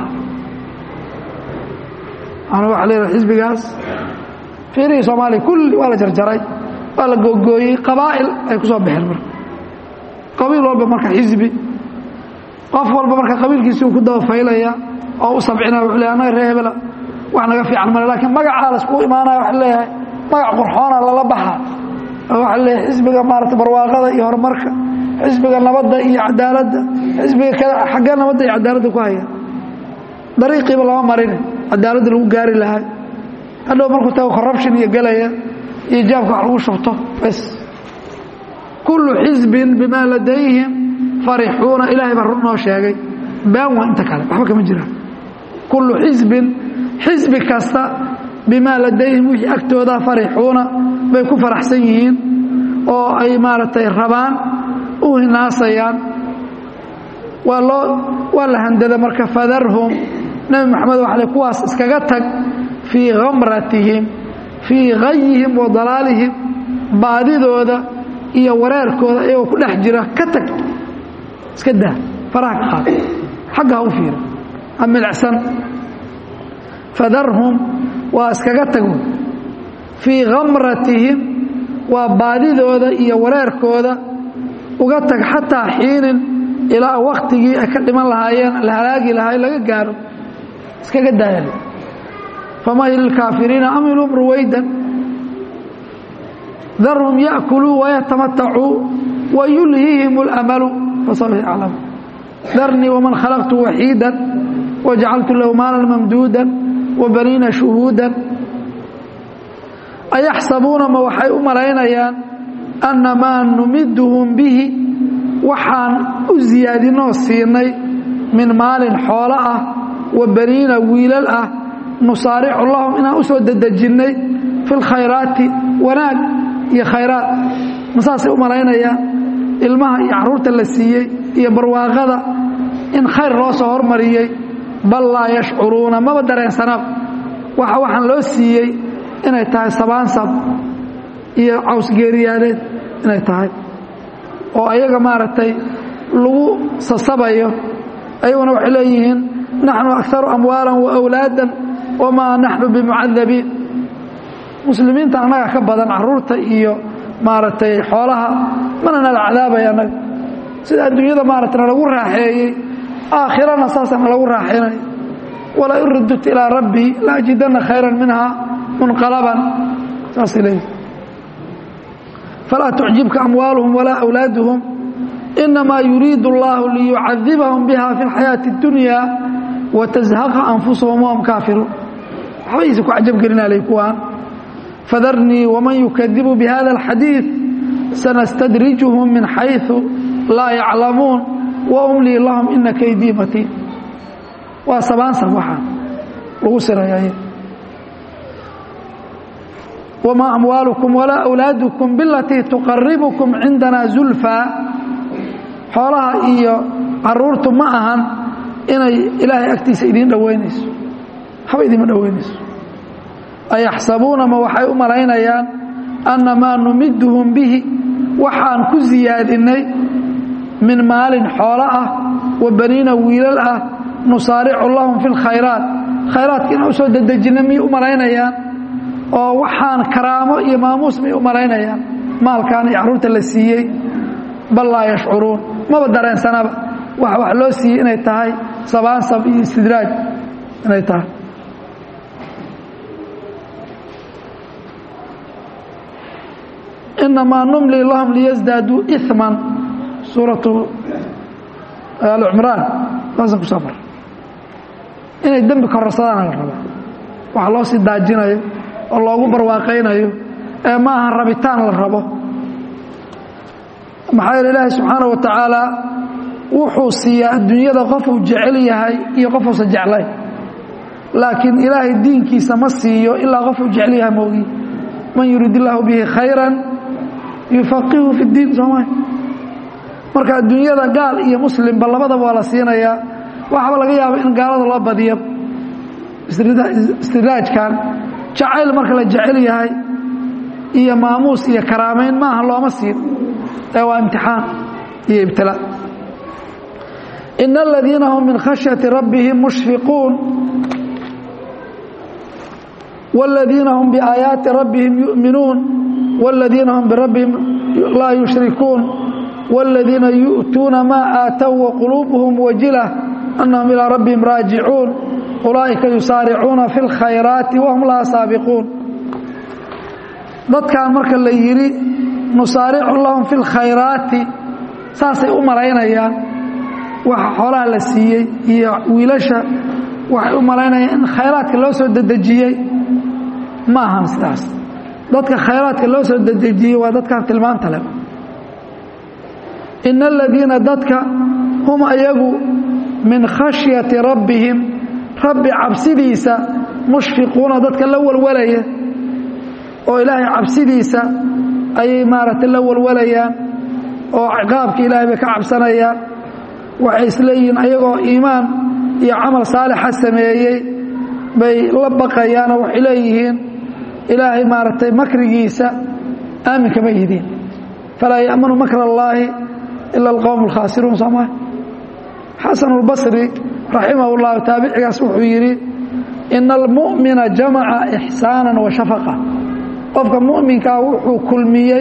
ana waxa leedahay xisbigaas fiirihii soomaaliya kulli waa la jarjaray waa la googooyey qabaa'il ay ku soo baxeen marka qabiil walba marka xisbi qof walba marka qabiilkiisi uu ku dabafaylaya oo u sabcinaya wuxuu leeyahay annaga reer hebela wax naga fiican male laakiin magacaa la iskugu imaanaya waxa leeyahay magac qurxoona lala baxa oo waxa leeyahay xisbiga maarata barwaaqada iyo horumarka xisbiga nabadda iyo cadaaladda xisbiga kada xaggee nabadda iyo cadaaladda ku haya dariiqiiba lama marin cadaaladda lagu gaari lahaa hadhow markuu tago corruption iyo gelaya iyo jaabka wax lagu shubto bas kullu xisbin bimaa ladayhim farixuuna ilaahay baa run noo sheegay baan waa inta kale waxba kama jiraan kullu xisbin xisbi kasta bimaa ladayhim wixii agtooda farixuuna bay ku faraxsan yihiin oo ay maaragtay rabaan u hinaasayaan waa loo waa la handada marka fadarhum nebi moxamed waxa le kuwaas iskaga tag fii khamratihim fii hayihim wa dalaalihim baadidooda iyo wareerkooda iyagoo ku dhex jira ka tag iska daa faraha ka qaad xagga ha u fiira ha milicsan fadarhum waa iskaga tago fii khamratihim waa baadidooda iyo wareerkooda uga tag xataa xiinin ilaa waktigii ay ka dhiman lahaayeen la halaagi lahaay laga gaaro iskaga daayal famahil ilkaafiriina amilum ruwaydan darhum ya'kuluu wayatamatacuu wayulhihim اlamalu fasawfa yaclamu darnii waman khalaqtu waxiida wajacaltu lahu maalan mamduuda wabaniina shuhuuda ayaxsabuuna ma waxay u malaynayaan anna maa numiduhum bihi waxaan u siyaadinoo siinay min maalin xoolo ah wa baniina wiilal ah nusaaricu lahum inaan u soo dedejinnay fi lkhayraati wanaag iyo khayraat masaasay u malaynayaan ilmaha iyo carruurta la siiyey iyo barwaaqada in khayr loo soo hormariyey bal laa yashcuruuna maba dareensanaba waxa waxaan loo siiyey inay tahay sabaansab iyo cawsgeeriyaadeed inay tahay oo ayaga maaragtay lagu sasabayo ayaguna waxay leeyihiin naxnu akaru amwaalan wa awlaadan wamaa naxnu bimucadabiin muslimiinta annaga ka badan caruurta iyo maaragtay xoolaha mana nala cadaabaya annaga sida adduunyada maaragtay nalagu raaxeeyey aakhirana saasa nalagu raaxeynay walaa in rudut ilaa rabbii la ajidanna khayran minha munqalaban saasay leeyihi falaa tucjibka amwaaluhum walaa awlaaduhum inamaa yuriidu allahu liyucadibahum biha fi اlxayaati اdunya watazhaqa anfusahum wahum kaafiruun waxbaysa ku cajabgelinaalay kuwaan fadarnii waman yukadibu bihada alxadiid sanastadrijuhum min xayثu laa yaclamuun waumlii lahum ina kaydii matiin waa sabaansab waxaa lagu sirayay wmaa amwaalukum walaa awlaadukum bilatii tuqaribukum cindana zulfaa xoolaha iyo caruurtu ma ahan inay ilaahay agtiisa idiin dhoweynayso haba idiinma dhoweynayso ayaxsabuuna ma waxay u malaynayaan anna maa numiduhum bihi waxaan ku siyaadinay min maalin xoolo ah wa baniina wiilal ah nusaaricu lahum fi lkhayraat khayraadka inaan usoo dedejinay miyay u malaynayaan oo waxaan karaamo iyo maamuus may u malaynayaan maalkaan iyo carruurta la siiyey bal laa yashcuruun maba dareensanaba waxa wax loo siiyey inay tahay sabaansab iyo istidraaj inay tahay inamaa numli lahum liyasdaaduu iman suuratu alcumraan saasa kusoo mar inay dembi kororsadaan la rabaa waxa loo sii daajinayo oo loogu barwaaqaynayo ee ma aha rabitaan la rabo maxaa yeele ilaahay subxaana wa tacaala wuxuu siiyaa adduunyada qofuu jecel yahay iyo qofuusan jeclayn laakiin ilaahay diinkiisa ma siiyo ilaa qofuu jecel yaha moogi man yurid illaahu bihi khayran yufaqihu fi ddiin sooma marka adduunyada gaal iyo muslimba labadaba waa la siinayaa waxaaba laga yaaba in gaalada loo badiyo istidraajkan jacayl marka la jecel yahay iyo maamuus iyo karaamayn maaha looma siin ee waa imtixaan iyo ibtila ina aladiina hum min khashyati rabbihim mushfiquun wاladiina hum biaayaati rabbihim yu'minuun wاladiina hum birabbihim laa yushrikuun wاladiina yu'tuuna maa aatow waquluubuhum wajila annahum ilaa rabbihim raajicuun ulaa'ika yusaaricuuna fi اlkhayraati wahum laha saabiquun dadkan marka la yidhi nusaaricu lahum fi اlkhayraati saasay u malaynayaan waxa xoolaha la siiyey iyo wiilasha waxay u malaynayaan in khayraadka loo soo dedejiyey ma ahan sidaas dadka khayraadka loo soo dedejiyey waa dadkan tilmaanta leh ina aladiina dadka hum ayagu min khashyati rabbihim rabbi cabsidiisa mushfiquuna dadka la walwalaya oo ilaahay cabsidiisa ayay maaragtay la walwalayaan oo ciqaabka ilaahay bay ka cabsanayaan waxay isleeyihiin ayagoo iimaan iyo camal saalixa sameeyey bay la baqayaanoo waxay leeyihiin ilaahay maaragtay makrigiisa aaminka ma yihiin falaa ya'manu makr allaahi ila alqowm alkhaasiruun sooma xasan اlbasri raximah اllahu taabicigaas wuxuu yidhi ina almu'mina jamaca ixsaana wa shafaqa qofka mu'minkaa wuxuu kulmiyey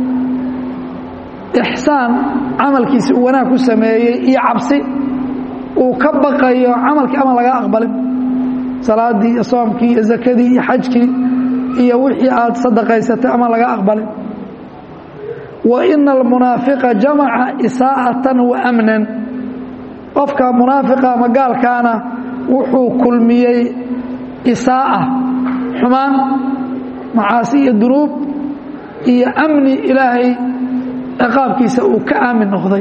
ixsaan camalkiisa uu wanaag ku sameeyey iyo cabsi uu ka baqayo camalkii ama laga aqbalin salaadii iyo soomkii iyo zakadii iyo xajkii iyo wixii aad sadaqaysatay ama laga aqbalin wa ina almunaafiqa jamaca isaa'atan wa amnan qofka munaafiqa ama gaalkaana wuxuu kulmiyey isaa'a xumaan macaasi iyo dunuub iyo amni ilaahay ciqaabkiisa uu ka aamin noqday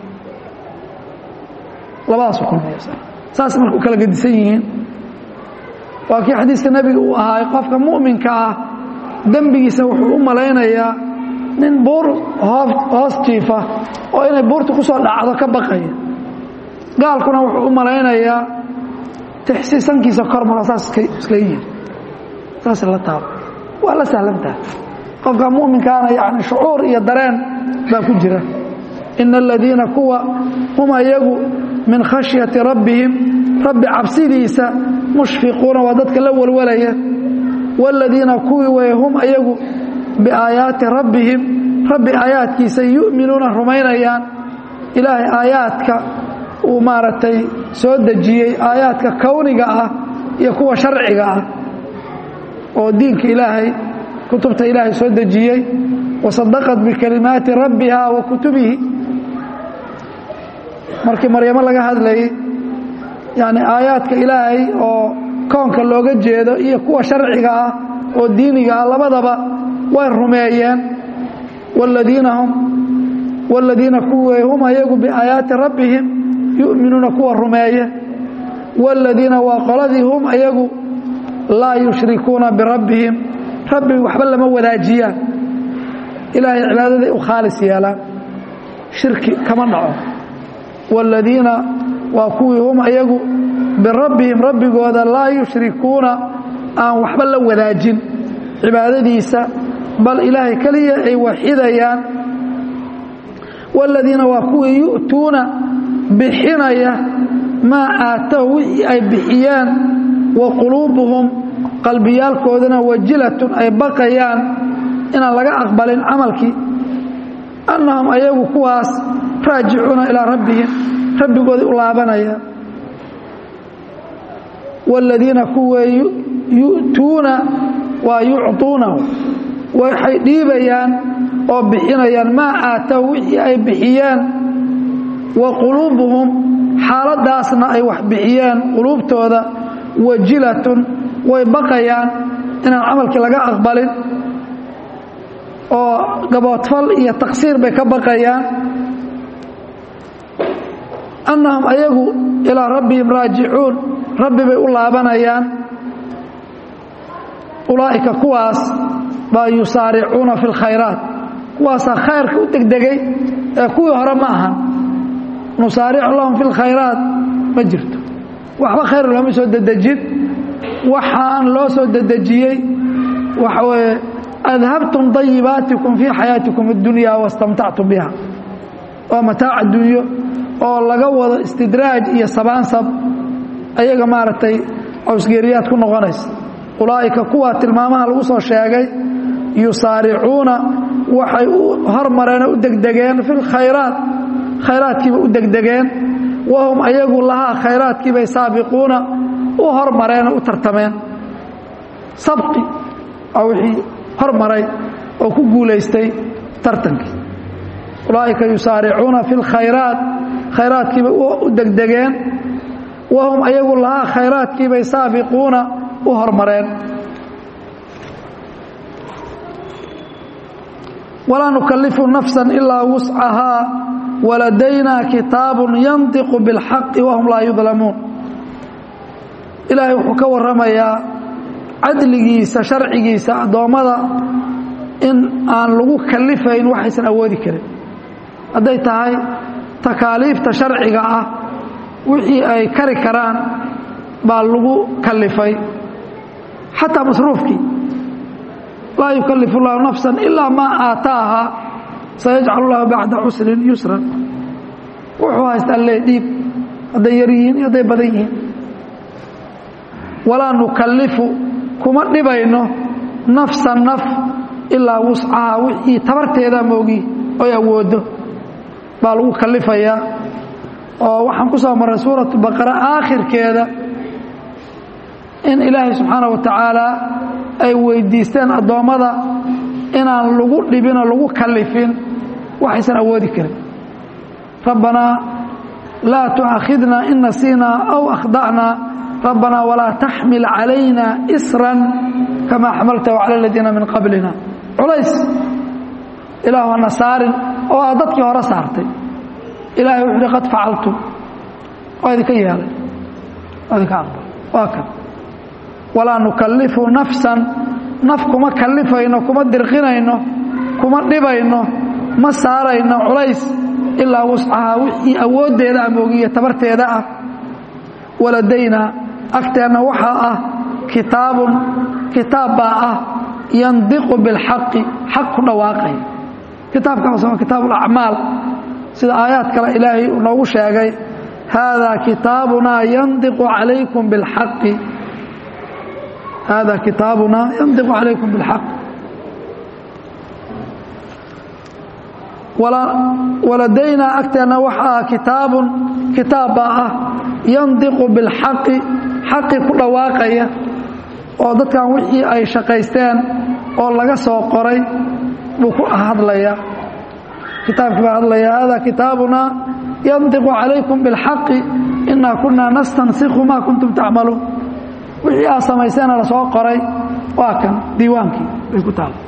labadaasu kulmiya saas marka u kala gedisan yihiin waa kii xadiiska nebiga uu ahaay qofka mu'minka ah dembigiisa wuxuu u malaynayaa nin buur hoos jiifa oo inay buurta ku soo dhacdo ka baqaya gaalkuna wuxuu u malaynayaa tixsi sankiisa kor mara saas iskaga yiri saas la taabo waa la sahlantaha qofka mu'minkaana yani shucuur iyo dareen baa ku jira ina aladiina kuwa hum ayagu min khashyati rabbihim rabbi cabsidiisa mushfiquuna waa dadka la walwalaya wاladiina kuwii way hum ayagu biaayaati rabbihim rabbi aayaadkiisa yu'minuuna rumaynayaan ilaahay aayaadka uu maaragtay soo dejiyey aayaadka kowniga ah iyo kuwa sharciga ah oo diinka ilaahay kutubta ilaahay soo dejiyey wasadaqat bikalimaati rabbiha wa kutubihi markii maryamo laga hadlayay yani aayaadka ilaahay oo koonka looga jeedo iyo kuwa sharciga ah oo diiniga ah labadaba way rumeeyeen wladiina hum wladiina kuwey hum ayagu biaayaati rabbihim yu'minuuna kuwa rumeeye wاladiina waa qoladii hum ayagu laa yushrikuuna birabbihim rabbi waxba lama wadaajiyaan ilaahay cibaadaday u khaalis yeelaan shirki kama dhaco wاladiina waa kuwii hum ayagu birabbihim rabbigooda laa yushrikuuna aan waxba la wadaajin cibaadadiisa bal ilaahay keliya ay waxidayaan wاladiina waa kuwii yu'tuuna bixinaya maa aatow wixii ay bixiyeen wa quluubuhum qalbiyaalkoodana wajilatun ay baqayaan inaan laga aqbalin camalkii annahum ayagu kuwaas raajicuuna ilaa rabbihim rabbigooday u laabanayaan wاladiina kuwee yu'tuuna waa yucطuuna waxay dhiibayaan oo bixinayaan maa aatow wixii ay bixiyeen wa quluubuhum xaaladaasna ay wax bixiyeen quluubtooda wajilatun way baqayaan inaan camalkii laga aqbalin oo gaboodfal iyo taqsiir bay ka baqayaan annahum ayagu ilaa rabbihim raajicuun rabbi bay u laabanayaan ulaa'ika kuwaas baa yusaaricuuna fi lkhayraat kuwaasaa khayrka u degdegay ee kuwii hore ma ahan nusaaricu lahum fi lkhayraat ma jirto waxba khayr looma soo dedejin waxaan loo soo dedejiyey waxa weeye adhabtum dayibaatikum fii xayaatikum اddunya wastamtactum biha waa mataac adduunyo oo laga wado istidraaj iyo sabaansab ayaga maaragtay cawsgeeriyaad ku noqonaysa ulaa'ika kuwa tilmaamaha lagu soo sheegay yusaaricuuna waxay u hormareen oo u degdegeen fi lkhayraat khayraadkiibay u degdegeen wahum ayagu lahaa khayraadkiibay saabiquuna u hormareen oo u tartameen sabqi waa wixii hormaray oo ku guulaystay tartankii ulaa'ika yusaaricuuna fi lkhayraat khayraadkiibay u degdegeen wahum ayagu lahaa khayraadkiibay saabiquuna u hormareen walaa nukalifu nafsa ilaa wuscahaa waladaynaa kitaabun yandiqu biاlxaqi wahum laa yudlamuun ilaahay wuxuu ka warramayaa cadligiisa sharcigiisa addoommada in aan lagu kalifayn waxaysan awoodi karin hadday tahay takaaliifta sharciga ah wixii ay kari karaan baa lagu kalifay xataa masruufkii laa yukalifu llahu nafsa ilaa maa aataaha sayajcal lahu bacda cusrin yusran wuxuu haystaa lee dhiib hadday yar yihiin iyo hadday badan yihiin walaa nukalifu kuma dhibayno nafsa naf ilaa wuscaha wixii tabarteeda moogi oy awoodo baa lagu kalifayaa oo waxaan ku soo marray suuratu baqara aakhirkeeda in ilaahay subxaana wa tacaala ay weydiisteen addoommada inaan lagu dhibinoo lagu kalifin waxaysan awoodi karin rabbanaa laa tu'aakhidna in nasiinaa aw akhda'naa rabbanaa walaa taxmil calayna isran kamaa xamaltahu cala aladiina min qablina culays ilaahu hana saarin oo aad dadkii hore saartay ilahay wuxu uhi qad facaltum waa idinka yeelay waa idinka aqbal waa kan walaa nukalifu nafsan naf kuma kalifayno kuma dirqinayno kuma dhibayno ma saarayno culays ilaa wuscahaa wixii awooddeeda ah moogiyo tabarteeda ah waladaynaa agteenna waxaa ah kitaabun kitaab baa ah yandiqu bilxaqi xaq ku dhawaaqaya kitaabkaas waa kitaab ulacmaal sida aayaad kale ilaahay uu noogu sheegay haadaa kitaabunaa yandiqu calaykum bilxaqi haadaa kitaabunaa yandiqu calaykum bilxaq waladaynaa agteenna waxaa kitaabun kitaab baa ah yandiqu bilxaqi xaqi ku dhawaaqaya oo dadkan wixii ay shaqaysteen oo laga soo qoray buu ku hadlayaa kitaabkii baa hadlaya hada kitaabunaa yandiqu calaykum biاlxaqi inaa kunaa nastansikhu maa kuntum tacmaluun wixii aad samayseena lasoo qoray waa kan diiwaankii bay ku taal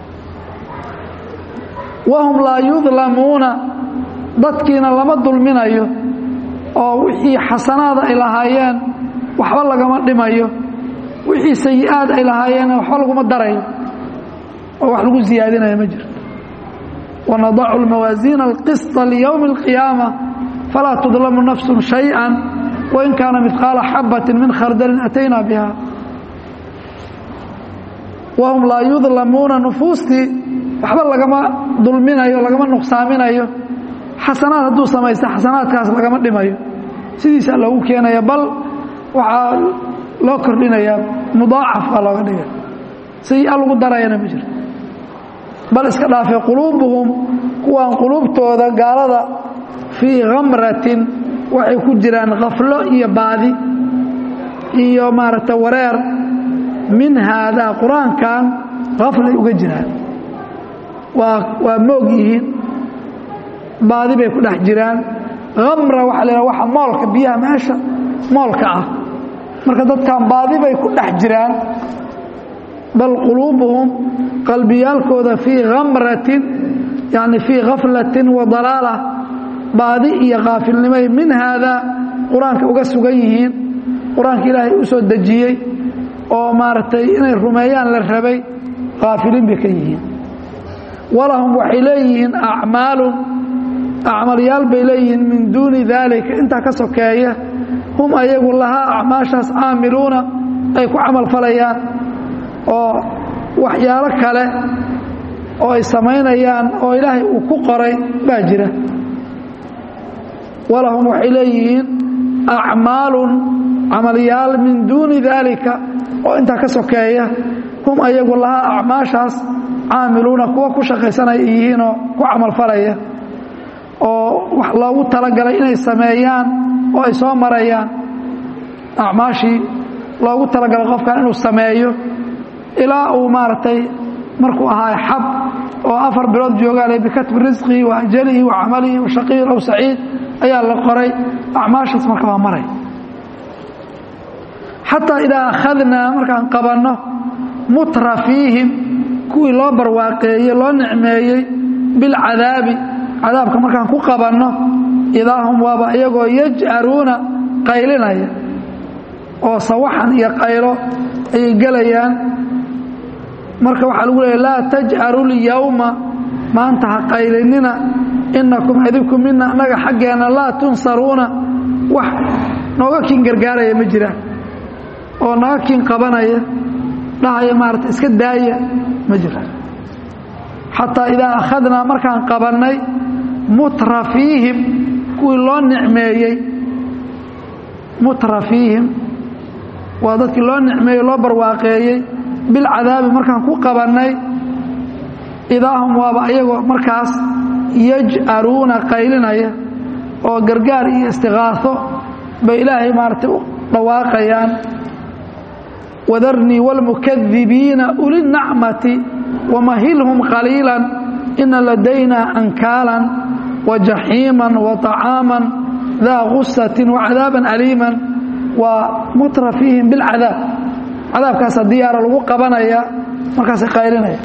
wahum laa yudlamuuna dadkiina lama dulminayo oo wixii xasanaada ay lahaayeen waxba lagama dhimayo wixii sayi-aad ay lahaayeen waxba laguma darayo oo wax lagu siyaadinayo ma jirto ونضع الموازين القسط ليوم القيامة فلا تظلم نفس شيئا وإن كان مثقال حبة من خردل أتينا بها وهم لا يظلمون نفوستي waxba lagama dulminayo lagama nuqsaaminayo xasanaad hadduu samaysta xasanaadkaas lagama dhimayo sidiisa loogu keenaya bal waxaa loo kordhinayaa mudaacaf baa looga dhigaya sayi-a lagu darayana ma jirto bal iska dhaafay quluubuhum kuwaan quluubtooda gaalada fii khamratin waxay ku jiraan khaflo iyo baadi iyo maaragta wareer min haadaa qur-aankan khaflay uga jiraan waa waa moog yihiin baadi bay ku dhex jiraan khamra waxaa la yidhaha waxa moolka biyaha meesha moolka ah marka dadkan baadi bay ku dhex jiraan bal quluubuhum qalbiyaalkooda fii khamratin yani fii khaflatin wa dalaala baadi iyo kaafilnimay min haadaa qur-aanka uga sugan yihiin qur-aanka ilaahay u soo dejiyey oo maaragtay inay rumeeyaan la rabay kaafiliin bay ka yihiin walahum waxay leeyihiin acmaalun acmalyaal bay leeyihiin min duuni daalika intaa ka sokeeya hum ayagu lahaa acmaashaas caamiluuna ay ku camal falayaan oo waxyaalo kale oo ay samaynayaan oo ilaahay uu ku qoray baa jira walahum waxay leeyihiin acmaalun camalyaal min duuni daalika oo intaa ka sokeeya hum ayagu lahaa acmaashaas caamiluuna kuwa ku shaqaysanaya yihiinoo ku camalfalaya oo wax loogu talagalay inay sameeyaan oo ay soo marayaan acmaashii loogu talagalay qofkan inuu sameeyo ilaa uu maaragtay markuu ahaa xab oo afar bilood joogaale bikatbi risqihi wa ajalihi wa camalihi wa shaqiyin aw saciid ayaa la qoray acmaashaas marka waa maray xataa idaa akhadnaa markaan qabanno mutra fiihim kuwii loo barwaaqeeyey loo nicmeeyey bilcadaabi cadaabka markaan ku qabanno idaa hum waaba iyagoo yaj'aruuna qaylinaya oo sawaxan iyo qaylo ayay gelayaan marka waxaa lagu leeya laa taj'aru lyawma maanta ha qaylinina inakum idinku mina annaga xaggeenna laa tunsaruuna wax nooga kiin gargaaraya ma jiraan oo naga kiin qabanaya dhahaya maarata iska daaya ma jiraan xataa idaa akhadnaa markaan qabannay mutra fiihim kuwii loo nicmeeyey mutra fiihim waa dadkii loo nicmeeyey loo barwaaqeeyey bilcadaabi markaan ku qabannay idaahum waaba ayagoo markaas yaj'aruuna qaylinaya oo gargaar iyo istiqaaso bay ilaahay maaragtay u dhawaaqayaan wadarnii wاlmukadibiina uli nacmati wamahilhum qaliila ina ladaynaa ankaalan wajaxiima waطacaama daa gusatin wacadaaba aliima waa mutra fiihim bilcadaab cadaabkaasa diyaara lagu qabanaya markaasay qaylinaya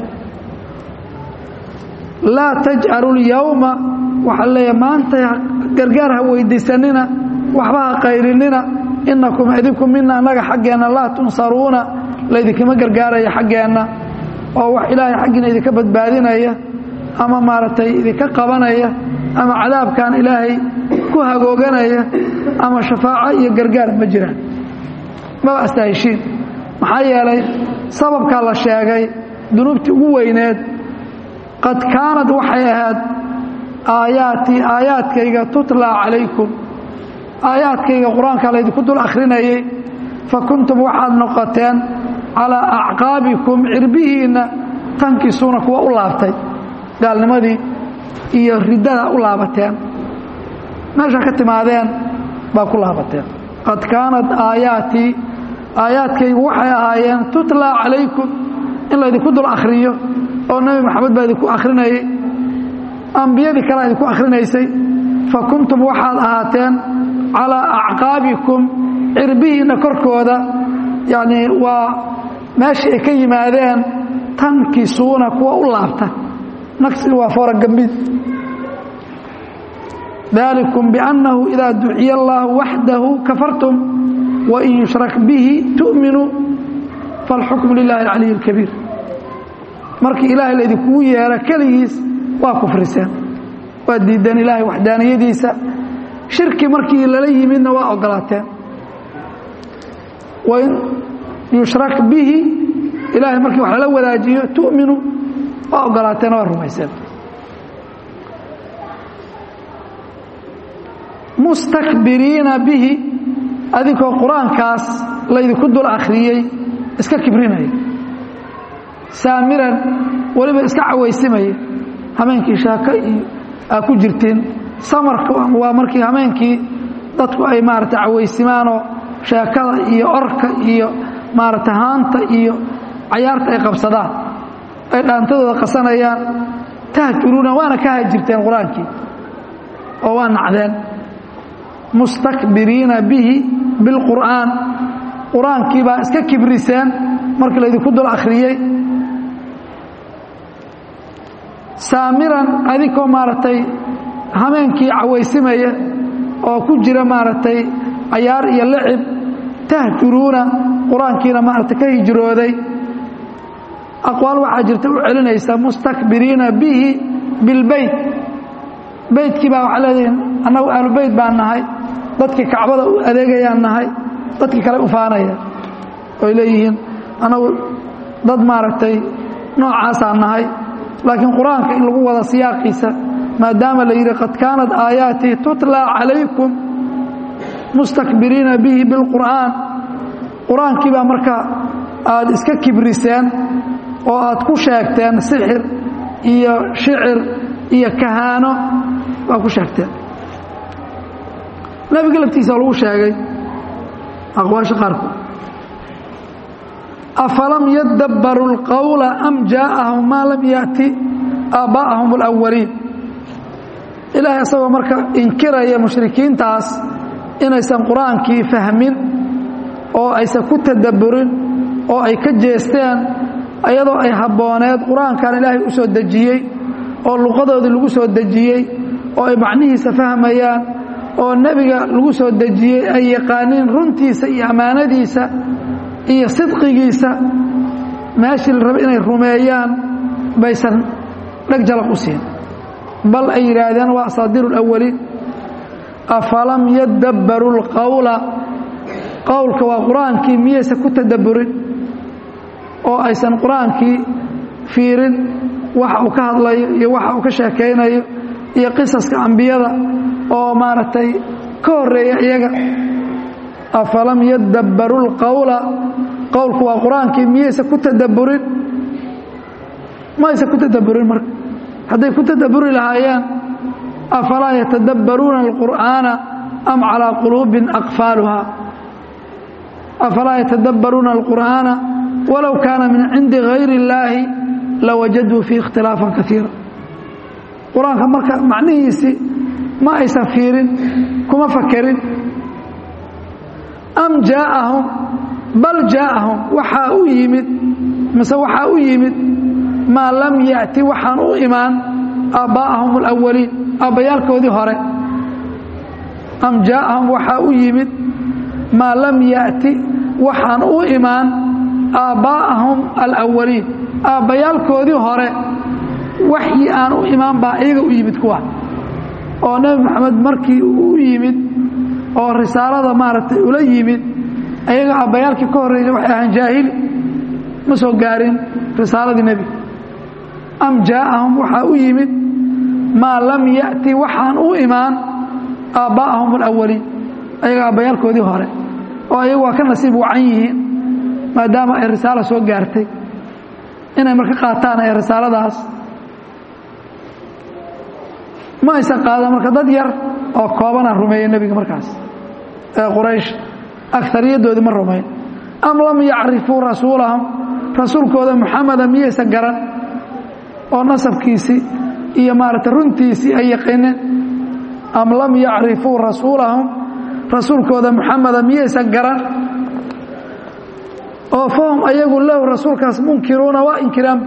laa tajcalu lyawma waxaa leeya maanta gargaar ha weydiisanina waxba ha qaylinina inakum idinku mina annaga xaggeenna laa tunsaruuna laydinkama gargaaraya xaggeenna oo wax ilaahay xaggiina idinka badbaadinaya ama maaragtay idinka qabanaya ama cadaabkan ilaahay ku hagooganaya ama shafaaco iyo gargaar ma jiraan maba astaheshiin maxaa yeelay sababkaa la sheegay dunuubtii ugu weyneed qad kaanad waxay ahayd aayaatii aayaadkayga tutlaa calaykum aayaadkayga qur-aankaa laydinku dul akhrinayay fa kuntum waxaad noqoteen calaa acqaabikum cirbihiinna tankisuuna kuwa u laabtay gaalnimadii iyo riddada u laabateen meesha ka timaadeen baa ku laabateen qad kaanad aayaatii aayaadkaygu waxay ahaayeen tutlaa calaykum in laydinku dul akhriyo oo nebi maxamed baa idinku akhrinayay ambiyadii kalea idinku akhrinaysay fa kuntum waxaad ahaateen calaa acqaabikum cirbihiinna korkooda yacnii waa meeshii ay ka yimaadeen tankisuuna kuwa u laabta naqsiga waa fooragambid dalikum biannahu idaa duciya allaahu waxdahu kafartum wain yushrak bihi tu'minuu faalxukmu lilahi alcaliy اlkabiir markii ilaahay laydinkugu yeero keligiis waa kufriseen waa diideen ilaahay waxdaaniyadiisa shirki markii lala yimidna waa ogolaateen wain yushrak bihi ilaahay markii wax lala wadaajiyo tu'minu waa ogolaateen waa rumayseen mustakbiriina bihi adinkoo qur-aankaas laydinku dul akhriyey iska kibrinaya saamiran weliba iska cawaysimaya hameenkii shaako iyo aa ku jirteen samarka waa markii hameenkii dadku ay maarata cawaysimaanoo sheekada iyo orka iyo maarata haanta iyo cayaarta ay qabsadaan ay dhaantadooda qasanayaan tahjuruuna waana ka hajirteen qur-aankii oo waa nacdeen mustakbiriina bihi bilqur'aan qur-aankii baa iska kibriseen markii laydinku dul akhriyey saamiran adinkoo maaragtay hameenkii cawaysimaya oo ku jira maaragtay cayaar iyo lacib tahjuruuna qur-aankiina maarata ka hijrooday aqwaal waxaa jirta u celinaysa mustakbiriina bihi bilbeyt beytkii baa waxaa leedihin annagu ahlubeyt baan nahay dadkii kacbada u adeegayaan nahay dadkii kale u faanaya oy leeyihiin annagu dad maaragtay noocaasaan nahay laakiin qur-aanka in lagu wada siyaaqiisa maadaama la yidhi qad kaanat aayaatii tutla calaykum mustakbiriina bihi bilqur'aan qur-aankii baa marka aad iska kibriseen oo aad ku sheegteen sixir iyo shicir iyo kahaano baa ku sheegteen nebiga laftiisa lagu sheegay aqwaasha qaarkood afalam yadabbaru اlqowla am jaaءahum maa lam yaأti aabbaa'ahum اlأwaliin ilaahay isagoo marka inkiraya mushrikiintaas inaysan qur-aankii fahmin oo aysan ku tadabburin oo ay ka jeesteen iyadoo ay habbooneed qur-aankan ilaahay u soo dejiyey oo luqadoodii lagu soo dejiyey oo ay macnihiisa fahmayaan oo nebiga lagu soo dejiyey ay yaqaaniin runtiisa iyo ammaanadiisa iyo sidqigiisa meeshii la raba inay rumeeyaan baysan dheg jalaq u siin bal ay yidhaahdeen waa asaadiiru اlawaliin afalam yadabbaru اlqowla qowlka waa qur-aankii miyaysan ku tadabburin oo aysan qur-aankii fiirin waxa uu ka hadlayo iyo waxa uu ka sheekaynayo iyo qisaska ambiyada oo maaragtay ka horeeya iyaga afalam yadabbaru اlqowla qowlku waa qur-aankii miyaysan ku tadabburin maysan ku tadabburin marka hadday ku tadabburi lahaayeen afalaa yatadabbaruuna اlqur'aana am calىa quluubin aqfaaluha afalaa yatadabbaruuna اlqur'aana walow kaana min cindi gayri اllaahi lawajaduu fiih ikhtilaafan kaiira qur-aanka marka macnihiisii ma aysan fiirin kuma fakerin am jaaءahum bal jaaءahum waxaa u yimid mise waxaa u yimid maa lam yaأti waxaan u imaan aabbaa'ahum اlأwaliin aabbayaalkoodii hore am jaaءahum waxaa u yimid maa lam yaأti waxaan u imaan aabbaa'ahum alأwaliin aabbayaalkoodii hore waxyi aan u imaan baa iyaga u yimid kuwa oo nebi moxamed markii uu u yimid oo risaalada maaragtay ula yimid ayaga aabbayaalkii ka horreeyay waxay ahaan jaahili ma soo gaarin risaaladii nebiga am jaaءahum waxaa u yimid maa lam yaأti waxaan u imaan aabbaa'ahum alawaliin ayaga aabbayaalkoodii hore oo ayagu waa ka nasiib wacan yihiin maadaama ay risaalo soo gaartay inay marka qaataan ee risaaladaas ma aysan qaadan marka dad yar oo koobana rumeeya nebiga markaas ee quraysh agariyaddoodii ma rumayn am lam yacrifuu rasuulahum rasuulkooda muxameda miyaysan garan oo nasabkiisii iyo maaragtay runtiisii ay yaqiineen am lam yacrifuu rasuulahum rasuulkooda muxameda miyaysan garan oo fahum ayagu lahu rasuulkaas munkiruuna waa inkiraan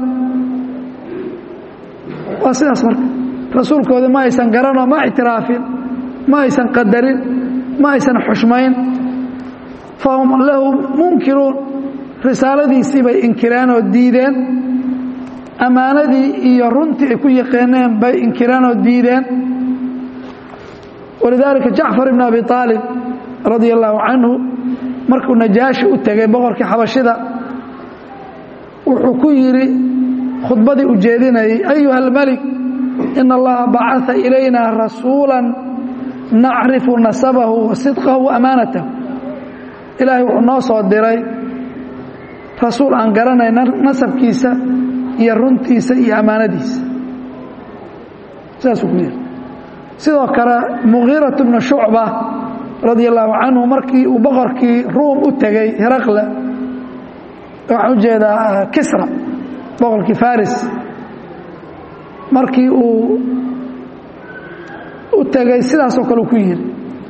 waa sidaas marka rasuulkooda ma aysan garanoo ma ictiraafin ma aysan qadarin ma aysan xushmayn fahum lahu munkiruun risaaladiisii bay inkireen oo diideen ammaanadii iyo runtii ay ku yaqeeneen bay inkireen oo diideen walidaalika jacfar ibn abi aalib radia allaahu canhu markuu najaashi u tegay boqorkii xabashida wuxuu ku yidhi khudbadii u jeedinayay ayuha almelik in allaha bacaa ilayna rasuula nacrifu nasabahu wa sidqahu wa amaanatahu ilaahay wuxuu noo soo diray rasuul aan garanay nasabkiisa iyo runtiisa iyo ammaanadiisa sidaasuu ku yidhi sidoo kale mugiirat bnu shucba radia allaahu canhu markii uu boqorkii ruum u tegey heraqle waxaan u jeedaa kisra boqorkii faris markii uu u tegey sidaasoo kale uu ku yidhi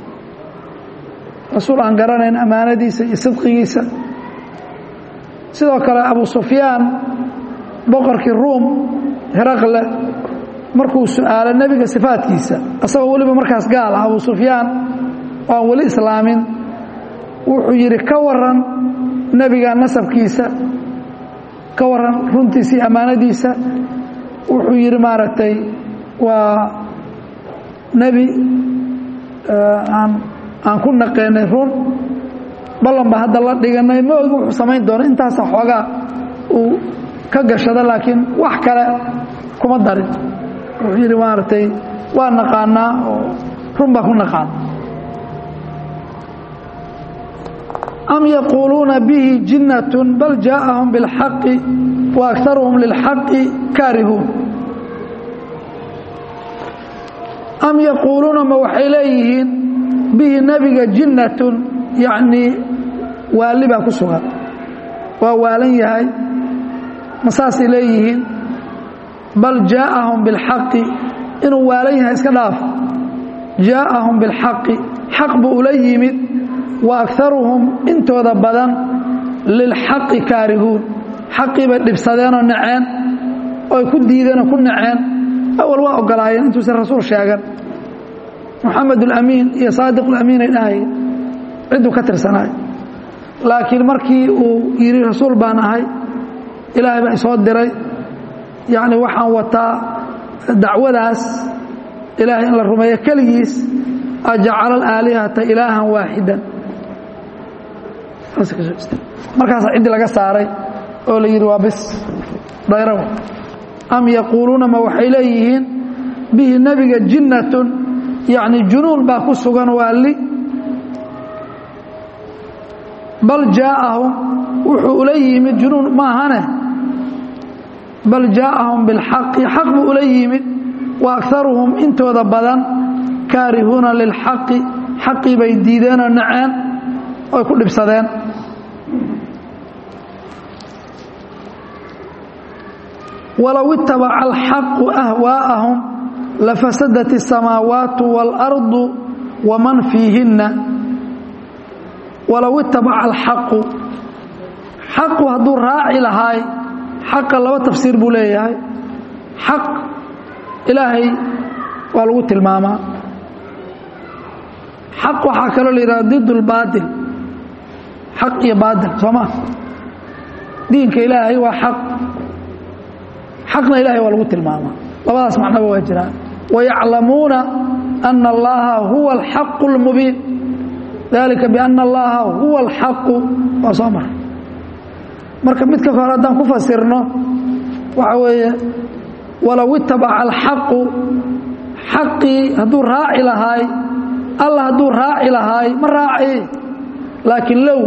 rasuul aan garanayn ammaanadiisa iyo sidqigiisa sidoo kale abu sufyaan boqorkii ruum heraqle markuu su-aalo nebiga sifaadkiisa asagoo weliba markaas gaal ah abu sufyaan oo aan weli islaamin wuxuu yidhi ka waran nebiga nasabkiisa ka waran runtiisa iyo ammaanadiisa wuxuu yidhi maaragtay waa nebi aan aan ku naqeenay run ballan ba hadda la dhiganay ma ogi wuxuu samayn doono intaasa xoogaa uu ka gashado laakiin wax kale kuma darin wuxuu yidhi maaragtay waa naqaanaa oo run baa ku naqaana am yaquuluuna bihi jinnat bal jaaءahum biاlxaqi wa akaruhum lilxaqi kaarihuun am yaquuluuna ma waxay leeyihiin bihi nebiga jinnatun yacnii waali baa ku sugan waa waalan yahay ma saasay leeyihiin bal jaaءahum biاlxaqi inuu waalan yahay iska dhaaf jaaءahum biاlxaqi xaq buu ula yimid wa akaruhum intooda badan lilxaqi kaarihuun xaqii bay dhibsadeenoo naceen oy ku diideenoo ku naceen awal waa ogolaayeen intuusan rasuul sheegan moxamed ulamiin iyo saadiq ulamiin ay dhahayeen cidduu ka tirsanaay laakiin markii uu yidhi rasuul baan ahay ilaahay baa isoo diray yacni waxaan wataa dacwadaas ilaahay in la rumeeyo keligiis ajacala alaalihata ilaahan waaxidan markaasaa ciddii laga saaray oo la yidhi waa bis dayraw am yaquuluuna ma waxay leeyihiin bihi nebiga jinnatun yacni junuun baa ku sugan waali bal jaaءahum wuxuu ula yimid junuun maahane bal jaaءahum biاlxaqi xaq buu ula yimid wa akaruhum intooda badan kaarihuuna lilxaqi xaqii bay diideenoo naceen oy ku dhibsadeen walow itabaca alxaqu ahwaa'ahum lafasadat الsamaawaatu wاlardu waman fiihinna walow itabaca alxaqu xaqu hadduu raaci lahaay xaqa laba tafsiir buu leeyahay xaq ilaahay waa lagu tilmaamaa xaq waxaa kaloo la yidhaha did اlbaatil xaq iyo baatil soo ma diinka ilaahay waa xaq xaqna ilahay waa lagu tilmaamaa labadaas macnoba waa jiraan wayaclamuuna ana allaha huwa alxaqu اlmubiin dalika biana allaha huwa alxaqu waa soo mara marka midka hore haddaan ku fasirno waxa weeye walow itabaca alxaqu xaqii hadduu raaci lahaay alla hadduu raaci lahaay ma raaci laakiin low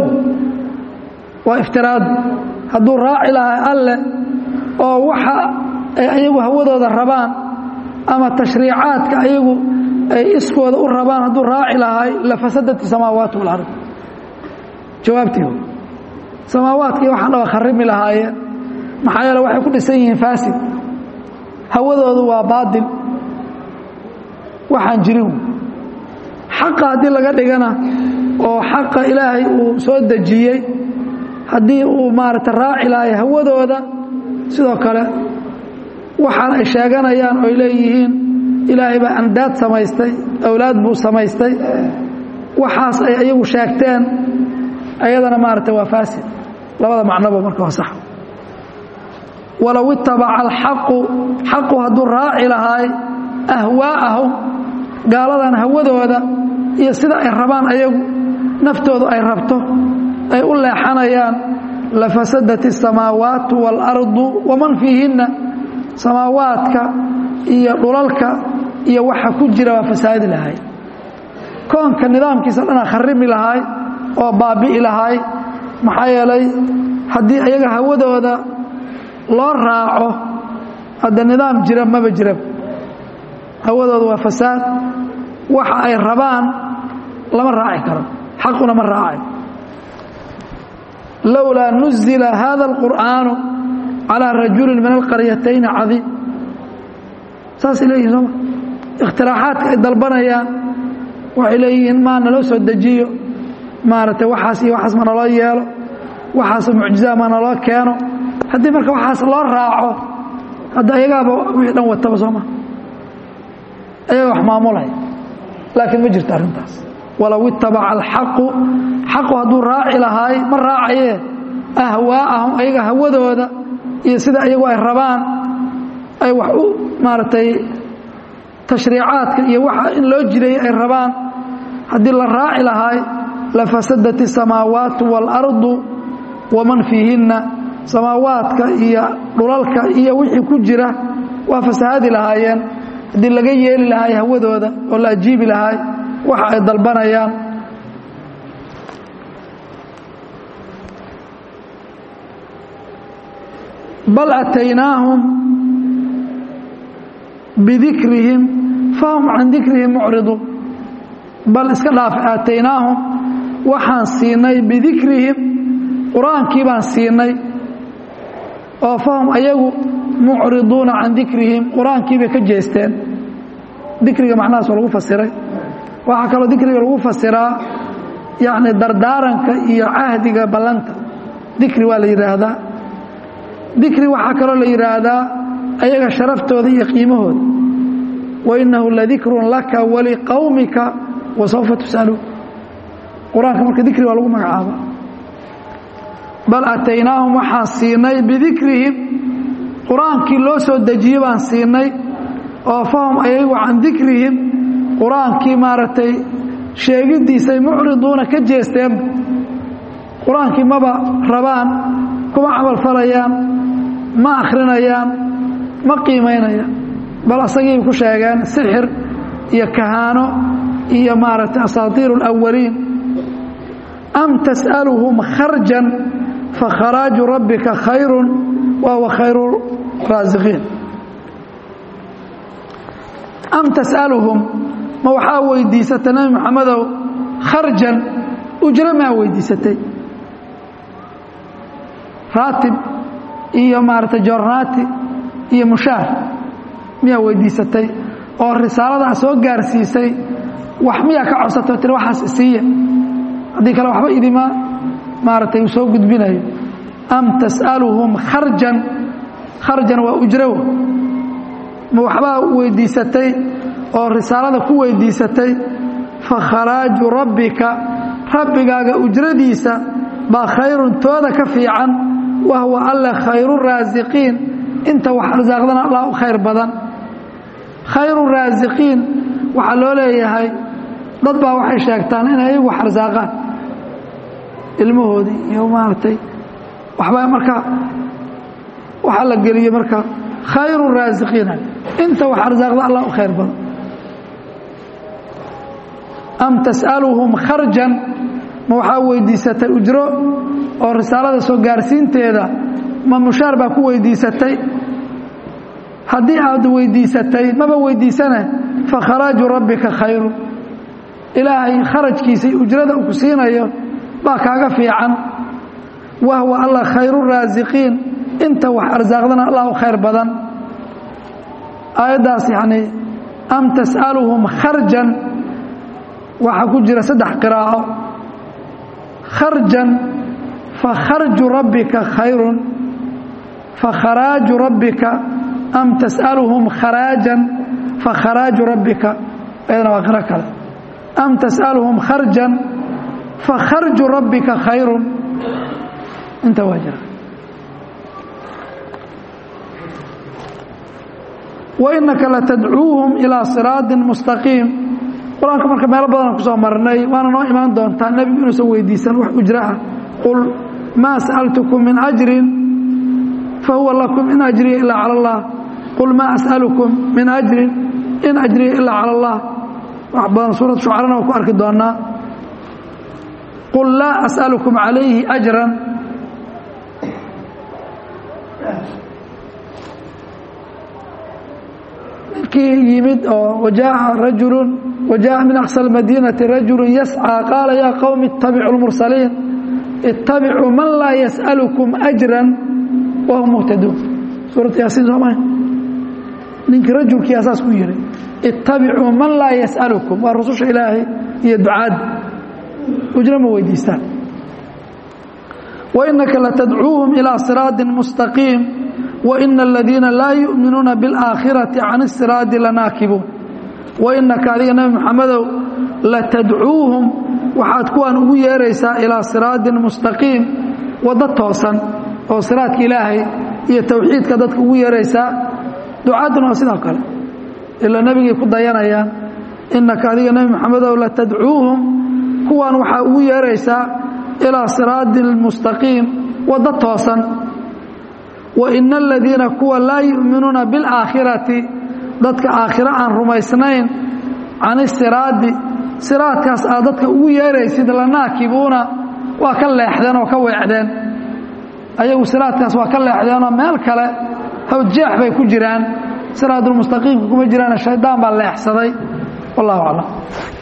waa iftiraad hadduu raaci lahaay alle oo waxa ay ayagu hawadooda rabaan ama tashriicaadka ayagu ay iskooda u rabaan hadduu raaci lahaay lafasadat samaawaat walard jawaabtii samaawaadkii waxaan dhaba kharimi lahaayeen maxaa yeele waxay ku dhisan yihiin faasid hawadoodu waa baadil waxaan jirin xaqa haddii laga dhigana oo xaqa ilaahay uu soo dejiyey haddii uu maaragta raaci lahay hawadooda sidoo kale waxaan ay sheeganayaan oy leeyihiin ilaahay baa andaad samaystay awlaad buu samaystay waxaas ay ayagu sheegteen ayadana maaragta waa faasid labada macnoba marka waa sax walow itabaca alxaqu xaqu hadduu raaci lahaay ahwaa'ahum gaaladan hawadooda iyo sida ay rabaan ayagu naftoodu ay rabto ay u leexanayaan lafasadat الsamaawaatu wاlardu waman fiihinna samaawaadka iyo dhulalka iyo waxa ku jira waa fasaadi lahay koonka nidaamkiisa dhana kharimi lahaay oo baabi'i lahaay maxaa yeelay haddii ayaga hawadooda loo raaco hadda nidaam jira maba jira hawadooda waa fasaad waxa ay rabaan lama raaci karo xaquna ma raacay lowlaa nuzila hada اlqur'aanu calىa rajuli min alqaryatayni cadiim saasay leeyihin sooma ikhtiraaxaadka ay dalbanayaan waxay leeyihiin maa naloo soo dejiyo maaragtay waxaas iyo waxaas ma naloo yeelo waxaas mucjizaa ma naloo keeno haddii marka waxaas loo raaco hadda ayagaaba wixii dhan wataba sooma ayaga wax maamulaya laakiin ma jirto arrintaas walow itabaca alxaqu xaqu hadduu raaci lahaay ma raacayee ahwaa'ahum ayaga hawadooda iyo sida ayagu ay rabaan ay wax u maaragtay tashriicaadka iyo waxa in loo jiray ay rabaan haddii la raaci lahaay lafasadat الsamaawaatu wاlardu waman fiihinna samaawaadka iyo dhulalka iyo wixii ku jira waa fasahaadi lahaayeen haddii laga yeeli lahaay hawadooda oo la ajiibi lahaay waxa ay dalbanayaan bal ataynaahum bidikrihim fahum can dikrihim mucriduun bal iska dhaaf aataynaahum waxaan siinay bidikrihim qur-aankii baan siinay oo fahum ayagu mucriduuna can dikrihim qur-aankii bay ka jeesteen dikriga macnahaas oo lagu fasiray waxaa kaloo dikriga lagu fasiraa yacni dardaaranka iyo cahdiga ballanta dikri waa la yidhaahdaa dikri waxaa kaloo la yidhaahdaa ayaga sharaftooda iyo qiimahooda wainahu ladikrun laka waliqowmika wasawfa tus'aluun qur-aanka marka dikri waa lagu magacaaba bal ataynaahum waxaan siinay bidikrihim qur-aankii loo soo dejiye baan siinay oo fahum ayagu can dikrihim qur-aankii maaragtay sheegiddiisay mucriduuna ka jeesteen qur-aankii maba rabaan kuma camal falayaan ma akhrinayaan ma qiimaynayaan bal asagiibay ku sheegeen sixir iyo kahaano iyo maaragtay asaatiiru اlawaliin am tas'aluhum kharjan fakharaaju rabbika khayru wa huwa khayru raasiqiin am tas'aluhum ma waxaa weydiisatay nebi moxamedow kharjan ujro maa weydiisatay raatib iyo maaragtay jornaati iyo mushaar miyaa weydiisatay oo risaalada soo gaarsiisay wax miyaa ka codsatay tiri waxaas isiiya haddii kale waxba idima maaragtay uu soo gudbinayo am tas'aluhum kharjan kharjan waa ujrow ma waxbaa weydiisatay oo risaalada ku weydiisatay fakharaaju rabbika rabbigaaga ujradiisa baa khayrun tooda ka fiican wa huwa alla khayru raasiqiin inta wax arsaaqdana allah u khayr badan khayru raasiqiin waxaa loo leeyahay dad baa waxay sheegtaan inay ayagu wax arsaaqaan ilmahoodii iyo maaragtay waxbaa marka waxaa la geliyey marka khayru raasiqiina inta wax arsaaqda allah u khayr badan am tas'aluhum kharjan ma waxaa weydiisatay ujro oo risaalada soo gaarsiinteeda ma mushaar baa ku weydiisatay haddii aad weydiisatay maba weydiisane fakharaaju rabbika khayru ilaahay kharajkiisa iyo ujrada uu ku siinayo baa kaaga fiican wa huwa allah khayru raasiqiin inta wax arsaaqdana allah u khayr badan aayaddaas yacnii am tas'aluhum kharjan waxaa ku jira saddex qiraa'o kharjan fakharju rabbika khayrun fakharaaju rabbika am tas'aluhum kharaajan fakharaaju rabbika ayadana waa qiro kale am tas'aluhum kharjan fakharju rabbika khayrun inta waa jira wainaka latadcuuhum ilaa siraaطin mustaqiim qur-aanka marka meelo badan kusoo marnay waana noo imaan doontaa nebigu inuusan weydiisan wax ujro ah qul maa sa'altukum min ajrin fahuwa lakum in ajriya ilaa cala allah qul maa as'alukum min ajrin in ajriya ilaa cala allah wax badan suurat shucarana waa ku arki doonaa qul laa as'alukum calayhi ajran ninkii yimid oo wajaaءa rajulu wajaaءa min aqsى اmadinati rajulu yascىa qaala yaa qowmi اtabicu اlmursaliin ittabicuu man laa yas'alukum ajra wahum muhtaduun suurat yaasiin sooma ninkii rajulkii asaas ku yihi ittabicuu man laa yas'alukum waa rususha ilaahay iyo ducaadda ujro ma weydiistaan wainaka latadcuuhum ilىa siraaطi mustaqiim waina aladiina laa yu'minuuna biاlaakhirati can isiraadi lanaakibuun wainaka adiga nebi moxamedow latadcuuhum waxaad kuwaan ugu yeeraysaa ilaa siraadin mustaqiim waddo toosan oo siraadka ilaahay iyo tawxiidka dadka ugu yeeraysaa ducaaduna waa sidoo kale ilaa nebigay ku dayanayaan innaka adiga nebi moxamedow la tadcuuhum kuwan waxaa ugu yeeraysaa ilaa siraadi lmustaqiim waddo toosan wa ina aladiina kuwa laa yu'minuuna biاlaakhirati dadka aakhiro aan rumaysnayn can isiraadi siraadkaas aad dadka ugu yeeraysid lanaakibuuna waa ka leexdeen oo ka weecdeen ayagu siraadkaas waa ka leexdeenoo meel kale hawjeex bay ku jiraan siraadulmustaqiimka kuma jiraan shaydaan baa leexsaday wallahu aclam